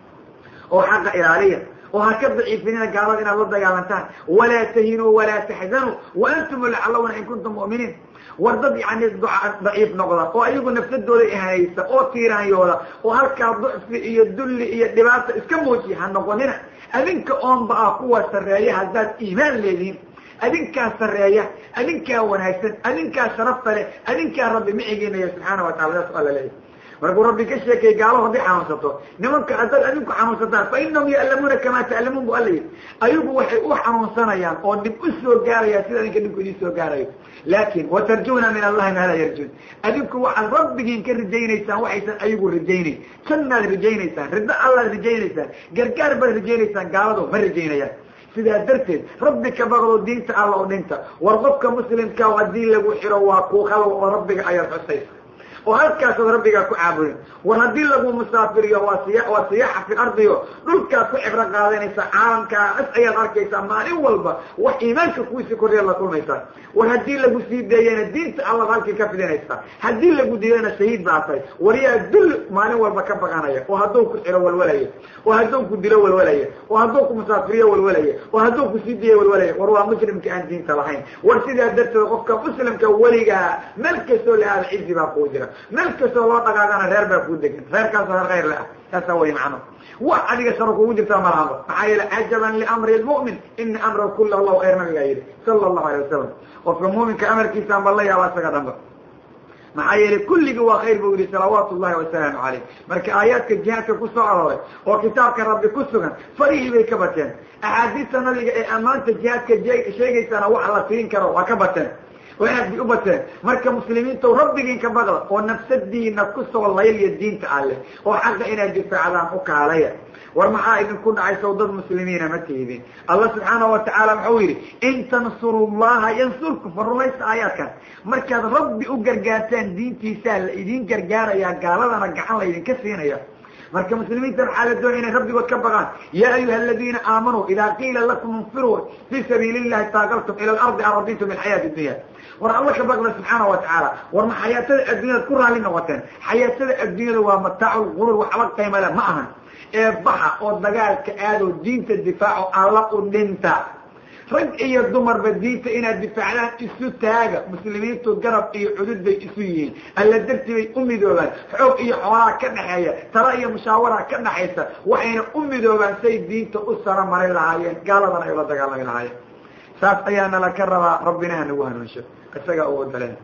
oo xaqa ilaaliya oo ha ka daciifinina gaalada inaad la dagaalantaan walaa tahinuu walaa taxzanuu wa antum lacallawna in kuntum mu'miniin war dad yani daciif noqda oo ayagu nafsadooda ihanaysa oo tiiraanyooda oo halkaa ducfi iyo dulli iyo dhibaata iska muujiya ha noqonina adinka oonba ah kuwa sarreeya haddaad iimaan leedihiin adinkaa sarreeya adinkaa wanaagsan adinkaa sharafta leh adinkaa rabbi micigiinaya subxaana wa tacala saas alla leeyahy markuu rabbi ka sheekay gaalo hadday xanuunsato nimanka haddaad adinku xanuunsataan fa inahum ya'lamuuna kamaa ta'lamuun bu alla yidhi ayagu waxay u xanuunsanayaan oo dhib u soo gaarayaan sida adinka dhibku idin soo gaarayo laakin watarjuna min allahi maa laa yarjun adinku waxaad rabbigiin ka rajaynaysaan waxaysan ayagu rajaynayn jannaad rajaynaysaan riddo allaad rajaynaysaan gargaar baad rajaynaysaan gaaladu ma rajaynayaan sidaa darteed rabbi ka baqdo diinta alla o dhinta war qofka muslimka haddii lagu xiro waa ku khalw oo rabbiga ayaad xusaysa oo halkaasaad rabbigaa ku caabudin war haddii lagu musaafiriyo waa siya waa siyaaxa fi ardiyo dhulkaad ku cibro qaadanaysaa caalamkaas ayaad arkaysaa maalin walba wax iimaanka kuwiisi korreed la kulmaysaa war haddii lagu sii deeyana diinta allaad halkii ka fidinaysaa haddii lagu diidana shahiid baa tahay war yaa dul maalin walba ka baqanaya oo hadduu ku xiro walwalaya oo hadduu ku dilo walwalaya oo hadduu ku musaafiriyo walwalaya oo hadduu ku sii deeyo walwalaya war waa muslimka aan diinta lahayn war sidaa darteed qofka muslimka weligaa meel kastoo la aada cizi baa kuu jira meel kastoo loo dhaqaaqana reer baa kuu degan reerkaasoo reer khayr le ah taasaa way macno wax adiga sharo kugu jirtaa malahaba maxaa yeele cajaban liamri lmu'min ina amrahu kula allahu khayr nabigaa yidhi sala allahu alay wasalam qofka muuminka amarkiisaan ba la yaaba isaga dhanba maxaa yeele kulligii waa khayr buu yihi salawaatu llahi wasalaamu calayh marka aayaadka jihaadka ku soo arooray oo kitaabka rabbi ku sugan farihii bay ka bateen axaadiista nabiga ee ammaanta jihaadka sheegaysana wax la siin karo waa ka bateen oo aad bay u bateen marka muslimiinta rabbigiin ka baqda oo nafsadiina kusoo layliya diinta alleh oo xaqa inaad difaacdaan u kaalaya war maxaa idinku dhacay sow dad muslimiina ma tihidin allah subxaana wa tacaala wuxuu yidhi in tansuru llaha yansurku fa rumaysta aayaadkan markaad rabbi u gargaartaan diintiisaa la idin gargaarayaa gaaladana gacan la idinka siinaya marka muslimiinta waxaa la doonaya inay rabbigood ka baqaan yaa ayuha aladiina aamanuu idaa qiila lakum infiruu fii sabiili llahi taaqaltum ila alardi araditum bilxayaati dunya war alla ka baqda subxaana wa tacaala war ma xayaatada adduunyada ku raalli noqoteen xayaatada adduunyada waa mataacu lquruur waxba qaymale ma ahan ee baxa oo dagaalka aadoo diinta difaaco alla u dhinta rag iyo dumarba diinta inaad difaacdaan isu taaga muslimiintu garab iyo cudud bay isu yihiin alla darti bay u midoobaan xoog iyo xoolaa ka dhexeeya tala iyo mushaawara ka dhaxaysa waxayna u midoobaan say diinta u sara marin lahaayeen gaaladana ay ula dagaalami lahaayeen saas ayaana laka rabaa rabbina ha nagu hanuunsho isagaa u odaleen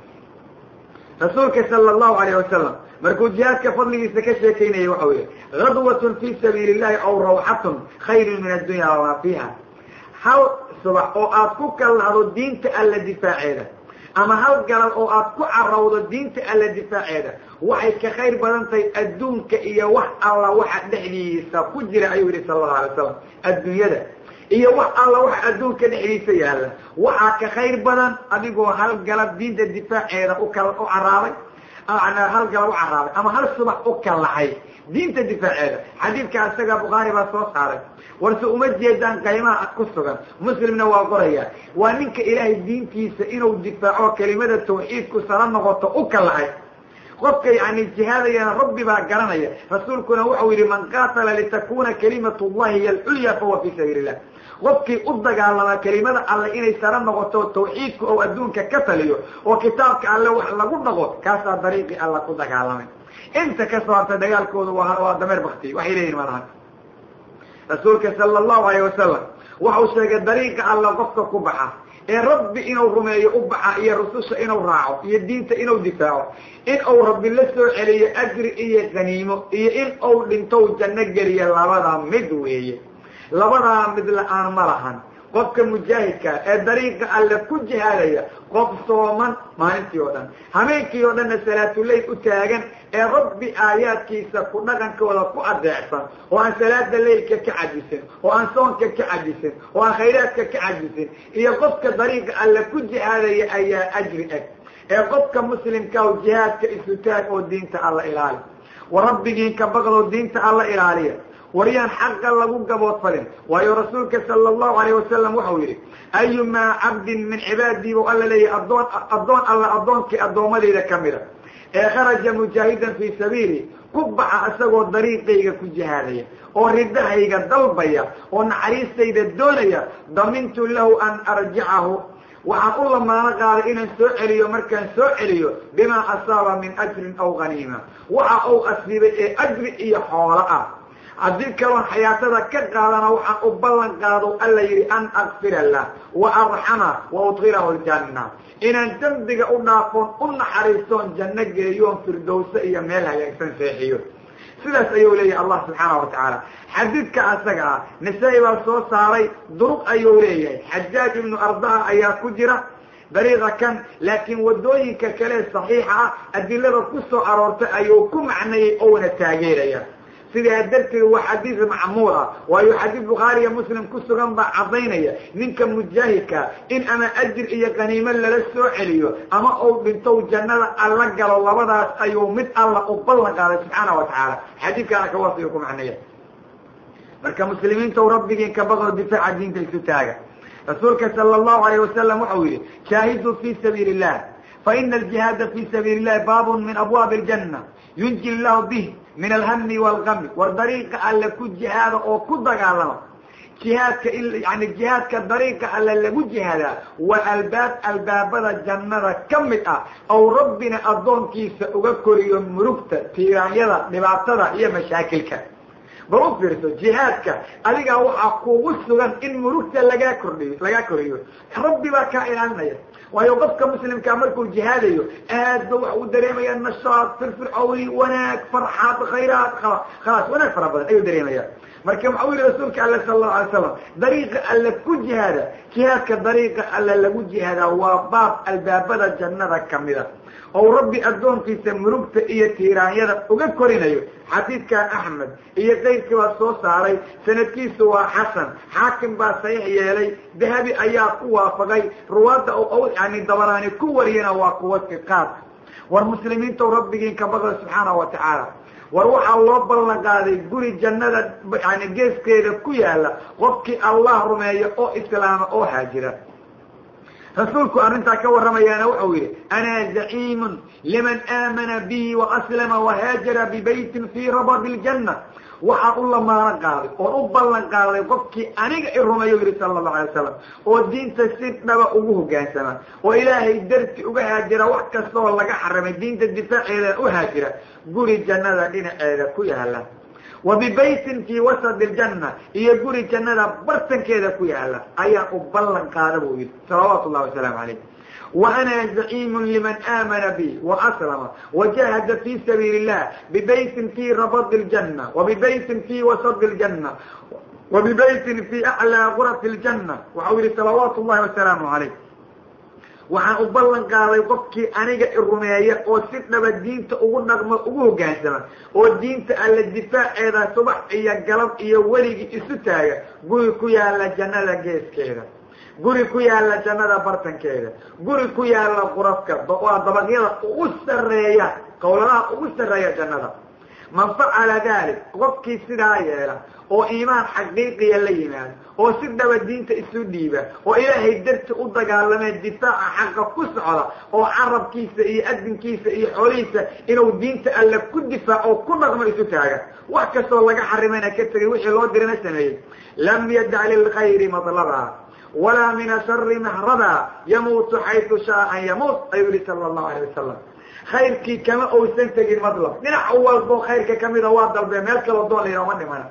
rasuulka sala allahu alayh wasalam markuu jihaadka fadligiisa ka sheekaynayay waxau yihi gadwatun fi sabiili illahi aw rawxatun khayrun min addunya wamaa fiiha hal subax oo aad ku kallahdo diinta alla difaaceeda ama hal galad oo aad ku carowdo diinta alla difaaceeda waxay ka khayr badan tahay adduunka iyo wax alla waxa dhexdiisa ku jira ayuu yihi sala allahu alay wasalam adduunyada iyo wax alla waxa adduunka dhexdiisa yaalla waxaa ka khayr badan adigoo hal galad diinta difaaceeda u kal u caraabay hal galad u caraabay ama hal subax u kallacay diinta difaaceeda xadiidkaa isaga bukhaari baa soo saaray warse uma jeedaan qaymaha ku sugan muslimna waa qoraya waa ninka ilaahay diintiisa inuu difaaco kelimada tawxiidku sala noqoto u kallacay qofka yani jihaadayana rabbi baa garanaya rasuulkuna wuxuu yihi man qaatala litakuna kalimatu llahi hiy alculya fahuwa fi sabiili illah qofkii u dagaalamaa kelimada alle inay sara noqoto tawxiidku oo adduunka ka taliyo oo kitaabka alle wax lagu dhaqo kaasaa dariiqii alla ku dagaalamay inta ka soo harta dagaalkooda waa dameer bakti waxay leeyihin malaha rasuulka sala allahu alayh wasalam waxau sheegay dariiqa alla qofka ku baxa ee rabbi inuu rumeeyo u baxa iyo rususha inuu raaco iyo diinta inuu difaaco in uu rabbi la soo celiyo ajri iyo qaniimo iyo in uu dhintou janno geliyo labadaa mid weeye labadaa mid la-aan ma lahan qofka mujaahidkaa ee dariiqa alle ku jihaadaya qof sooman maalintii oo dhan habeenkii oo dhanna salaatuleyl u taagan ee rabbi aayaadkiisa ku dhaqankooda ku adeecsan oo aan salaada leylka ka cajisin oo aan soonka ka cajisin oo aan khayraadka ka cajisin iyo qofka dariiqa alle ku jihaadaya ayaa ajri eg ee qofka muslimka o jihaadka isu taag oo diinta alla ilaali wa rabbigiin ka baqdoo diinta alla ilaaliya waryaan xaqa lagu gaboodfalin waayo rasuulka sala allahu alayh wasalam waxau yidhi ayumaa cabdin min cibaadii buu alla leeyahy addoon addoon alla addoonkii addoommadayda ka mida ee kharaja mujaahidan fii sabiili ku baxa isagoo dariiqayga ku jihaadaya oo ridahayga dalbaya oo naxariistayda doonaya damintu lahu an arjicahu waxaan u lamaano qaaday inaan soo celiyo markaan soo celiyo bimaa asaaba min ajrin aw haniima waxa uu asiibay ee ajri iyo xoolo ah haddii kaloon xayaatada ka qaadana waxaan u ballan qaado alla yidhi an akfira lah wa arxama wa udkilahu ljanna inaan dembiga u dhaafoon u naxariistoon janno geeyoon firdowse iyo meel hagaagsan seexiyo sidaas ayuu leeyahay allah subxaana wa tacaala xadiidka asaga ah nisaa-i baa soo saaray duruq ayuu leeyahay xajaaj ibnu ardaa ayaa ku jira dariiqa kan laakiin wadooyinka kale saxiixa ah adilada ku soo aroortay ayuu ku macnayay ouna taageeraya sidaa darteed waa xadiis macmuul ah waayo xadiis bukhaari iyo muslim ku sugan baa cadaynaya ninka mujaahidka in ama ajir iyo qaniimo lala soo celiyo ama uu dhintow jannada alla galo labadaas ayuu mid alla u ballan qaaday subxaana wa tacaala xadiidkaana kawaasiyo ku macnaya marka muslimiinta rabbigiin ka baqdo difaaca diinta isu taaga rasuulka sala allahu alayh wasalam waxau yihi jaahiduu fi sabiili illah faina aljihaada fi sabiili illahi baabun min abwaabi aljanna yunji llahu bih min alhami walgami war dariiqa alle ku jihaada oo ku dagaalama jihaadka yani jihaadka dariiqa alle lagu jihaadaa waa albaab albaabada jannada ka mid ah ou rabbina addoonkiisa uga koriyo murugta tiiraanyada dhibaatada iyo mashaakilka bal u fiirso jihaadka adigaa waxaa kugu sugan in murugta lagaa kordhiyo lagaa koriyo rabbi baa kaa ilaalinaya waayo qofka muslimkaa markuu jihaadayo aad ba waxa uu dareemaya nashaad firfircowni wanaag farxaad khayraad khalaas wanaag fara badan ayuu dareemaya marka waxau yihi rasuulka alle sala allahu alay slam dariiqa alle ku jihaada jihaadka dariiqa alle lagu jihaadaa waa baab albaabada jannada kamida ou rabbi addoonkiisa murugta iyo tiiraanyada uga korinayo xadiidkan axmed iyo qayrkii baa soo saaray sanadkiisu waa xasan xaakim baa saxiix yeelay dahabi ayaa ku waafaqay ruwaadda yani dabaraani ku wariyana waa kuwa siqaad war muslimiinta rabbigiin ka baqda subxaana wa tacaala war waxaa loo ballan qaaday guri jannada yani geeskeeda ku yaala qofkii allah rumeeya oo islaama oo haajira rasuulku arrintaa ka warramayaana wuxuu yidhi ana zaciimun liman aamana bi waaslama wahaajara bibaytin fii rabadi ljanna waxaan u lamaano qaaday oon u ballan qaaday qofkii aniga i rumeeyo yihi sala allahu alay wasalam oo diinta si dhaba ugu hogaansama oo ilaahay darti uga haajira wax kastaoo laga xarimay diinta difaaceeda u haajira guri jannada dhinaceeda ku yaala wa bibaytin fii wasadi ljanna iyo guri jannada bartankeeda ku yaala ayaan u ballan qaada buu yihi salawaatu llahi wasalaamu calayh wa ana zaciimun liman aamana bi waaslama wajahada fi sabiili illah bibaytin fii rabadi ljanna wabibaytin fii wasadi ljanna wabibaytin fii aclaa gurafi ljanna waxau yihi salawaatu llahi wasalaamu calayh waxaan u ballan qaaday qofkii aniga i rumeeya oo si dhaba diinta ugu dhaqmo ugu hoggaansama oo diinta alla difaaceeda subax iyo galab iyo weligii isu taaga guri ku yaala jannada geeskeeda guri ku yaala jannada bartankeeda guri ku yaala qurafka waa dabaqyada ugu sarreeya qowladaha ugu sarreeya jannada man facala dalik qofkii sidaa yeela oo iimaan xaqiiqiya la yimaado oo si dhaba diinta isu dhiiba oo ilaahay darti u dagaalamee difaaca xaqa ku socda oo carabkiisa iyo adinkiisa iyo xoolihiisa inuu diinta alle ku difaaco ku dhaqmo isu taaga wax kastoo laga xarimayna ka tegay wixii loo dirana sameeyey lam yadac lilkhayri matlaba walaa min ashari mahraba yamuutu xaytu shaa an yamuut ayuu yihi sala allahu alayh wasalam khayrkii kama ousan tegin madlab dhinac walbo khayrka kamida waa dalbee meel kaloo doon la yidhaha ma dhimana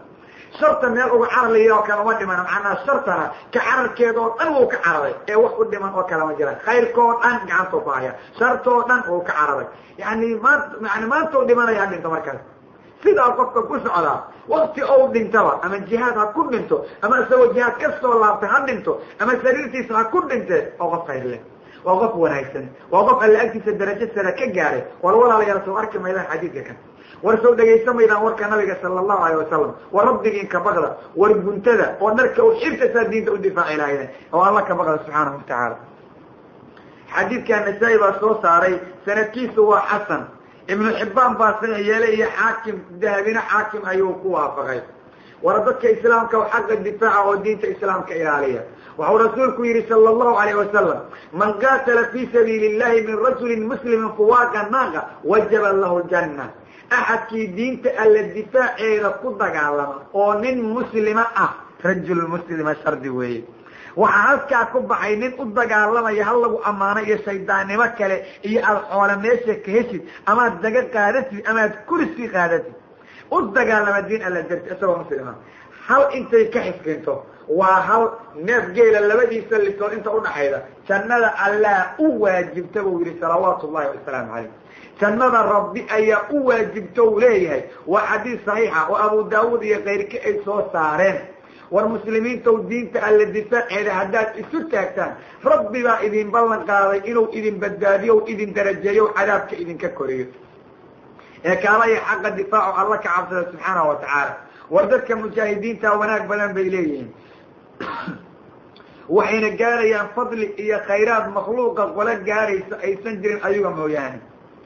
sharta meel uga cararlaya oo kale uma dhiman macnaa shartana ka cararkeeda oo dhan wuu ka cararay ee wax u dhiman oo kale ma jiraan khayrkoo dhan gacantuu ku haya shartoo dhan wuu ka cararay yani maanta yani maanta u dhimanaya ha dhinto markaas sidaa qofka ku socdaa wakti ou dhintaba ama jihaad ha ku dhinto ama isagoo jihaad ka soo laabtay ha dhinto ama sariirtiisa ha ku dhintee oo qof khayr leh waa qof wanaagsan waa qof alla agtiisa darajo sare ka gaaray war walaalayaal soo arki maydaan xadiidka kan war soo dhegaysa maydaan warka nabiga sala allahu alayh wasalam war rabbigiin ka baqda war guntada oo dharka u xirtasaa diinta u difaaci lahaydeen oo alla ka baqda subxaanahu watacaala xadiidkaa nasaa-i baa soo saaray sanadkiisu waa xasan ibnu xibbaan baa saxiix yeelay iyo xaakim dahabina xaakim ayuu ku waafaqay war dadka islaamka xaqa difaaca oo diinta islaamka ilaaliya waxau rasuulku yihi sala allahu alayh wasalam man qaatala fii sabiili illahi min rajulin muslimin fuwaaqa naaqa wajaba lahu ljanna axadkii diinta alla difaaceeda ku dagaalama oo nin muslima ah rajul muslima shardi weeye waxaa halkaa ku baxay nin u dagaalamaya hal lagu ammaano iyo shaydaannimo kale iyo aad xoole meesha ka heshid amaad daga qaadatid amaad kursi qaadatid u dagaalama diin alla darti isagoo muslima hal intay ka xiskinto waa hal neef geela labadiisa lisood inta udhaxayda jannada allaa u waajibta buu yihi salawaatu ullahi wasalaamu calayh jannada rabbi ayaa u waajibta uu leeyahay waa xadiis saxiixa oo abu daawuud iyo kayrka ay soo saareen war muslimiintaw diinta alla difaaceeda haddaad isu taagtaan rabbi baa idin ballan qaaday inuu idin badbaadiyo idin darajeeyo cadaabka idinka koriyo ee kaalaya xaqa difaaco alla ka cabsada subxaanahu watacaala war dadka mujaahidiinta wanaag badan bay leeyihiin waxayna gaarayaan fadli iyo khayraad makhluuqa qolo gaaraysa aysan jirin ayaga mooyaane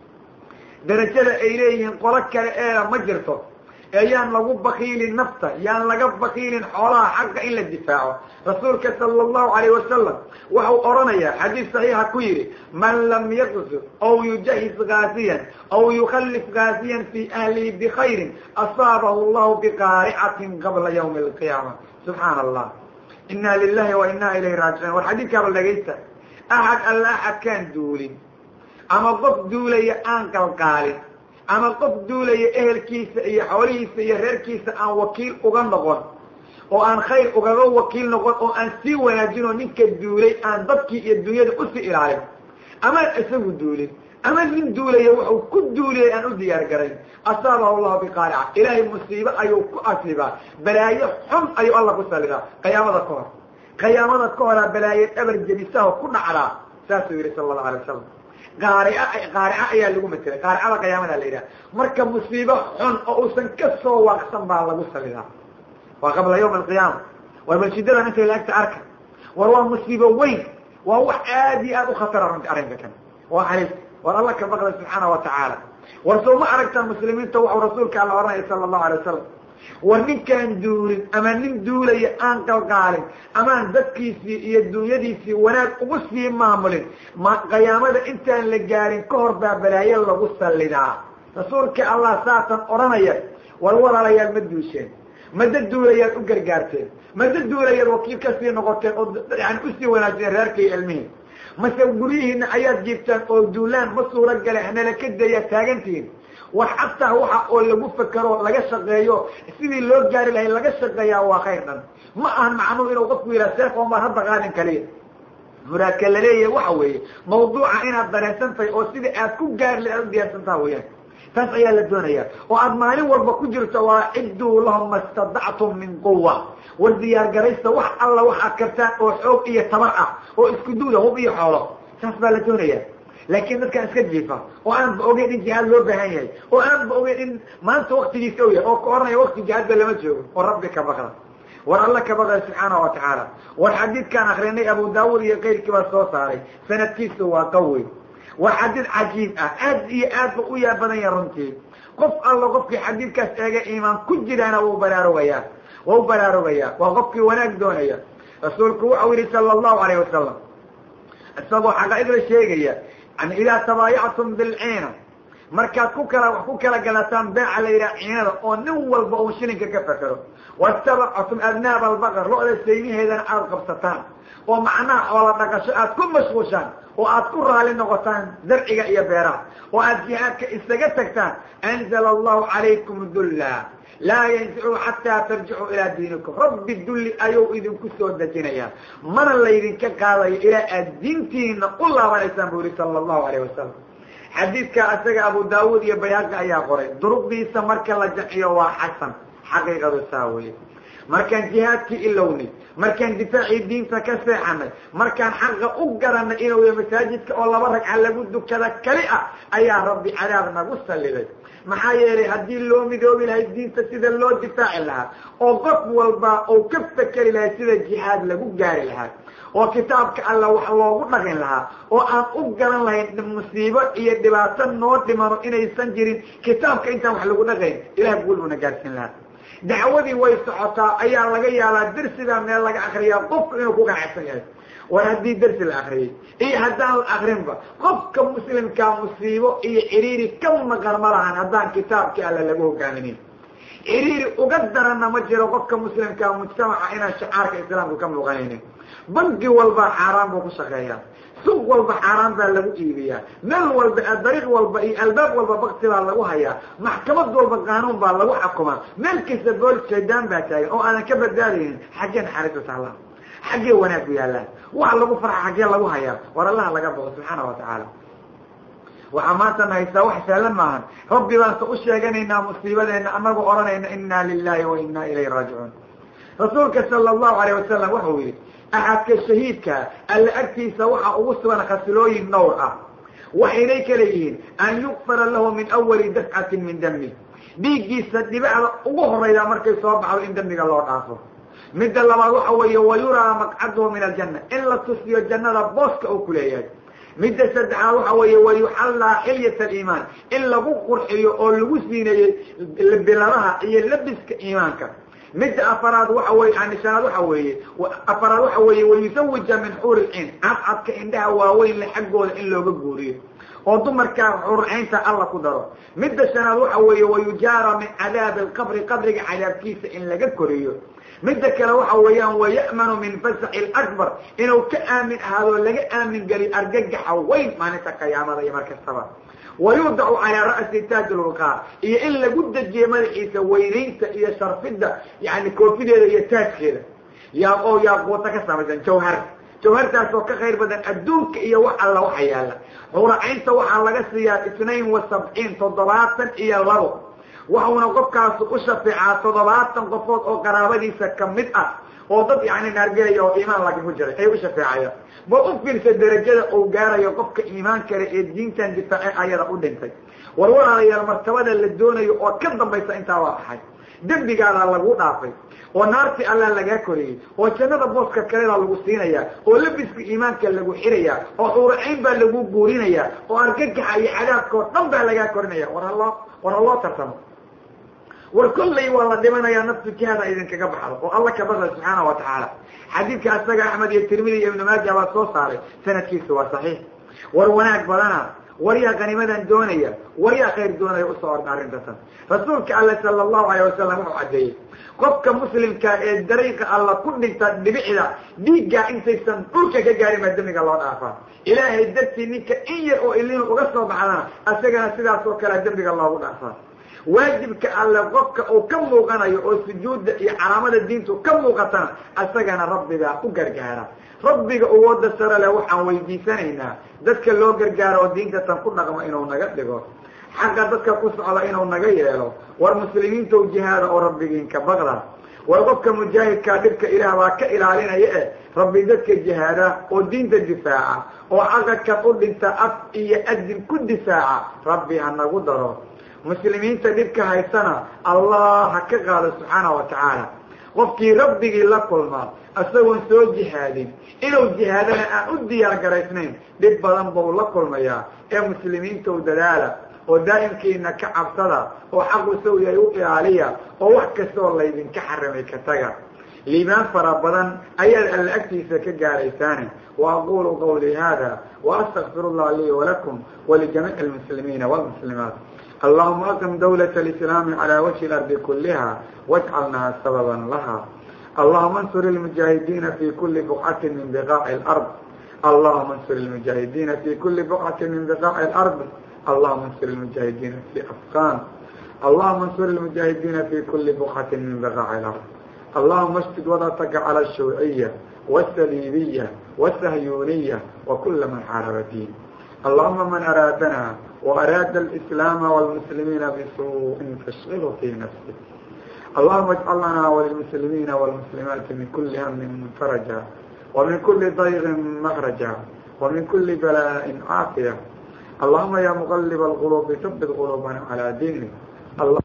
darajada ay leeyihiin qolo kale eeda ma jirto ee yaan lagu bakiilin nafta yaan laga bakiilin xoolaha xaqa in la difaaco rasuulka sala allahu alayh wasalam waxau odhanayaa xadiis saxiixa ku yidhi man lam yaqzu aw yujahis gaasiyan aw yukhallif gaasiyan fii ahlihi bikhayrin asaabahu allahu biqaaricatin qabla ywmi alqiyaama subxaana allah ina lilahi wa ina ilayhi raajicuun war xadiidkaaba dhagaysta axad alla axadkaan duulin ama qof duulaya aan qalqaalin ama qof duulaya ehelkiisa iyo xoolihiisa iyo reerkiisa aan wakiil uga noqon oo aan khayr ugaga wakiil noqon oo aan sii wanaajinoo ninka duulay aan dadkii iyo dunyada usii ilaalin amaan isagu duulin ama nin duulaya wuxuu ku duuliyay aan u diyaar garayn asaabahu allahu biqaarica ilaahay musiibo ayuu ku asibaa balaayo xun ayuu alla ku salidaa qiyaamada ka hor qiyaamada ka horaa balaayo dhabar jebisaho ku dhacdaa saasuu yihi sala allahu alay wasalam qaarica qaarica ayaa lagu matelay qaaricada qiyaamada la yidhaha marka musiibo xun oo uusan ka soo waaqsan baa lagu salidaa waa qabla yawmi alqiyaama war balshidadan intay laagta arka war waa musiibo weyn waa wax aad iyo aad u khatara runti arrinka kan waa halis war alla ka baqda subxaana wa tacaala war soo ma aragtaan muslimiinta waxau rasuulka alla oranaya sala allahu alay wasalam war ninkaan duulin ama nin duulaya aan qalqaalin amaan dadkiisii iyo dunyadiisii wanaag ugu sii maamulin ma qiyaamada intaan la gaarin ka hor baa balaayo lagu sallidaa rasuulka allah saatan odhanaya war walaalayaal ma duusheen mada duulayaad u gargaarteen mada duulayaad wakiil kasii noqoteen oo yani usii wanaajiyeen reerka iyo ilmihii mase guryihiina ayaad jiibtaan oo duulaan ma suuro gale hanala ka dayaa taagantihiin wax xataa waxa oo lagu fekero laga shaqeeyo sidii loo gaari lahay laga shaqeeyaa waa khayr dhan ma ahan macnuhu inuu qofku yidhaha seef oon baan hadda qaadin kaliya muraadka laleeyahay waxa weeye mawduuca inaad dareensan tahay oo sidii aad ku gaari lahay aad u diyaarsantaha weyaan taas ayaa la doonaya oo aad maalin walba ku jirto waa cidduu lahum ma stadactum min quwa war diyaar garaysta wax alla waxaad kartaan oo xoog iyo tabar ah oo isku duuda hub iyo xoolo saas baa la doonaya laakiin dadkaan iska jiifa oo aanba ogeyn in jihaad loo baahan yahay oo aanba ogeyn in maanta waktigiisa u yahay oo ka oranaya wakti jihaadba lama joogo oo rabbi ka baqda war alla ka baqda subxaana wa tacaala war xadiidkaan akrinay abu daawud iyo keyrkii baa soo saaray sanadkiisu waa qawi waa xadiid cajiib ah aad iyo aad ba u yaa badan yaha runtii qof alla qofkii xadiidkaas eega iimaan ku jiraana wuu baraarugayaa waa u baraarugayaa waa qofkii wanaag doonaya rasuulku waxau yihi sala allahu alayh wasalam isagoo xaqaa'idla sheegaya yani idaa tabaayactum bilciina markaad ku kala wax ku kala gadataan beeca la yidhaha ciinada oo nin walba uu shilinka ka fakero watabactum adnaaba albaqar lo-da sayniheedana aada qabsataan oo macnaha xoola dhaqasho aad ku mashquushaan oo aad ku raali noqotaan zarciga iyo beeraha oo aad jihaadka isaga tagtaan anzala allahu calaykum dulla laa yanzicu xataa tarjicuu ilaa diinikum rabbi dulli ayuu idinku soo dejinayaa mana laydinka qaadayo ilaa aad diintiina u laabanaysaan buu yihi sala allahu alayh wasalam xadiidka isaga abu daawuud iyo bayhaqi ayaa qoray duruqdiisa marka la jaciyo waa xasan xaqiiqadu saa weye markaan jihaadkii ilownay markaan difaacii diinta ka seexanay markaan xaqa u garanay inuu ya masaajidka oo laba ragca lagu dukada keli ah ayaa rabbi cadaab nagu salliday maxaa yeelay haddii loo midoobi lahay diinta sida loo difaaci lahaa oo qof walba uu ka fekeri lahay sida jihaad lagu gaari lahaa oo kitaabka alla wax loogu dhaqin lahaa oo aan u garan lahayn musiibo iyo dhibaato noo dhimano inaysan jirin kitaabka intaan wax lagu dhaqayn ilah guul buuna gaarsiin lahaa dacwadii way socotaa ayaa laga yaabaa dersidaa meel laga akriyaa qofku inuu ku ganacsan yahay war haddii dersi la akriyay iyo haddaan la akrinba qofka muslimkaa musiibo iyo ciriiri ka maqan ma lahan haddaan kitaabkii alla lagu hogaaminayn ciriiri uga daranna ma jiro qofka muslimkaa mujtamaca inaan shacaarka islaamku ka muuqanaynin bangi walba xaaraan buu ku shaqeeyaa suuq walba xaaraan baa lagu iibiyaa meel walba dariiq walba iyo albaab walba bakti baa lagu hayaa maxkamad walba qaanuun baa lagu xukumaa meel kasta bool shaydaan baa taagan oo aadan ka badbaadaynin xaggee naxariisu taallaa xaggee wanaag ku yaallaan wax lagu farxa xaggee lagu hayaa war allaha laga boqo subxaana wa tacaala waxaa maanta na haystaa wax sahlan maahan rabbi baanse u sheeganaynaa musiibadeena anagoo odhanayna inna lilahi wa inna ilayhi raajicuun rasuulka sala allahu alayh wasalam wuxuu yihi axadka shahiidka alla agtiisa waxaa ugu sugan khasilooyin dhowr ah waxaynay kala yihiin an yukfara lahu min awali dafcatin min dami dhiiggiisa dhibacda ugu horayda markay soo baxdo in dembiga loo dhaafo midda labaad waxa weeye wayuraa maqcaduhu min aljanna in la tusiyo jannada booska uu ku leeyahay midda saddexaad waxa weeye wayuxallaa xilyat aliimaan in lagu qurxiyo oo lagu siineeyey biladaha iyo labiska iimaanka midda afaraad waxa weye anishanaad waxa weeye afaraad waxa weeye wayusawija min xuuri lciin cadcadka indhaha waaweyn le xaggooda in looga guuriyo oo dumarkaa xurcaynta alla ku daro midda shanaad waxa weeye wayujaara min cadaabi alqabri qabriga cadaabkiisa in laga koriyo midda kale waxa weeyaan waya'manu min fasaxi lakbar inuu ka aamin ahaadoo laga aamin geliyo argagaxa weyn maalinta qiyaamada iyo mar kastaba wayudacu calaa ra'si taaj lwuqaar iyo in lagu dejiyo madaxiisa weynaynta iyo sharfidda yani koofideeda iyo taajkeeda yaa oo yaaquuta ka samaysan jawhar jawhartaas oo ka khayr badan adduunka iyo wax alla waxa yaalla xuracaynta waxaa laga siiyaa itnain wa sabciin toddobaatan iyo labo waxuuna qofkaasu u shafeecaa toddobaatan qofood oo qaraabadiisa kamid ah oo dad yani naargelaya oo iimaan laakiin ku jiray ay u shafeecayaan bal u fiirsa derajada uu gaarayo qofka iimaan kale ee diintan difaace ayada u dhintay war walaalayaal martabada la doonayo oo ka dambaysa intaa waa axay dembigaadaa lagu dhaafay oo naartii allaa lagaa koriyey oo jannada booska kaledaa lagu siinayaa oo labiska iimaanka lagu xirayaa oo xuuracayn baa lagu guurinayaa oo argagaxa iyo cadaabka oo dhan baa lagaa korinaya war haloo war haloo tartamo war kollay waa la dhimanayaa naftu jihaada idinkaga baxdo oo alla ka baqda subxaana wa tacaala xadiidka asaga axmed iyo tirmidi iyo ibnu maaja baa soo saaray sanadkiisa waa saxiix war wanaag badana war yaa qanimadan doonaya war yaa khayr doonaya usoo orda arrintatan rasuulka alle sala allahu alayh wasalam wuxuu caddeeyey qofka muslimka ee dariiqa alla ku dhinta dhibicda dhiiggaa intaysan dhulka ka gaarin baa demiga loo dhaafaa ilaahay dartii ninka in yar oo ilinu uga soo baxdana asagana sidaas oo kale dembiga loogu dhaafaa waajibka alle qofka uu ka muuqanayo oo sujuudda iyo calaamada diintu ka muuqatana asagana rabbigaa u gargaara rabbiga uwooda sare leh waxaan weydiisanaynaa dadka loo gargaaro oo diinta tan ku dhaqmo inuu naga dhigo xaqa dadka ku socda inuu naga yeelo war muslimiintow jihaada oo rabbigiinka baqda war qofka mujaahidkaa dhibka ilaah baa ka ilaalinaya eh rabbi dadka jihaada oo diinta difaaca oo xaqadkan u dhinta af iyo adin ku difaaca rabbi ha nagu daro muslimiinta dhibka haysana allah ha ka qaado subxaana wa tacaala qofkii rabbigii la kulmaa isagoon soo jihaadin inuu jihaadana aan u diyaar garaysnayn dhib badan buu la kulmayaa ee muslimiintow dadaala oo daa'imkiina ka cabsada oo xaqu sow yahay u ilaaliya oo wax kastaoo laydinka xarimay ka taga liibaan fara badan ayaad alla agtiisa ka gaaraysaane wa aqulu qawlii hada waastaqfir اllah lii walakum walijamiic اlmuslimiina wاlmuslimaat allahuma aqim dawlaة اlislaami calى wajhi اlardi kuliha wajcalnaha sababa laha allahuma ansur اlmujaahidiina fi kuli buqcati min biqaaci اlard allahuma ansur اlmujaahidiina fi kuli buqcati min biqaaci اlard allahuma ansur اlmujaahidiina fi afqan allahuma ansur اlmujaahidiina fi kuli buqcati min biqaaci اlard allahuma اشtid wadataka calى الshawciya والsaliibiya والsahyuniya وkula man xaaraba diin allahuma man araadana وaraada الإسlaama والmuslimiina bsuءin fashغilhu fi nafsih allahuma اجcal lana wlilmuslimiina wاlmuslimaati min kuli hmin faraja وmin kuli dayqin makraja وmin kuli balaaءin caafiya allahuma ya mqlb اlqلوb habit qلوbana عalى diinik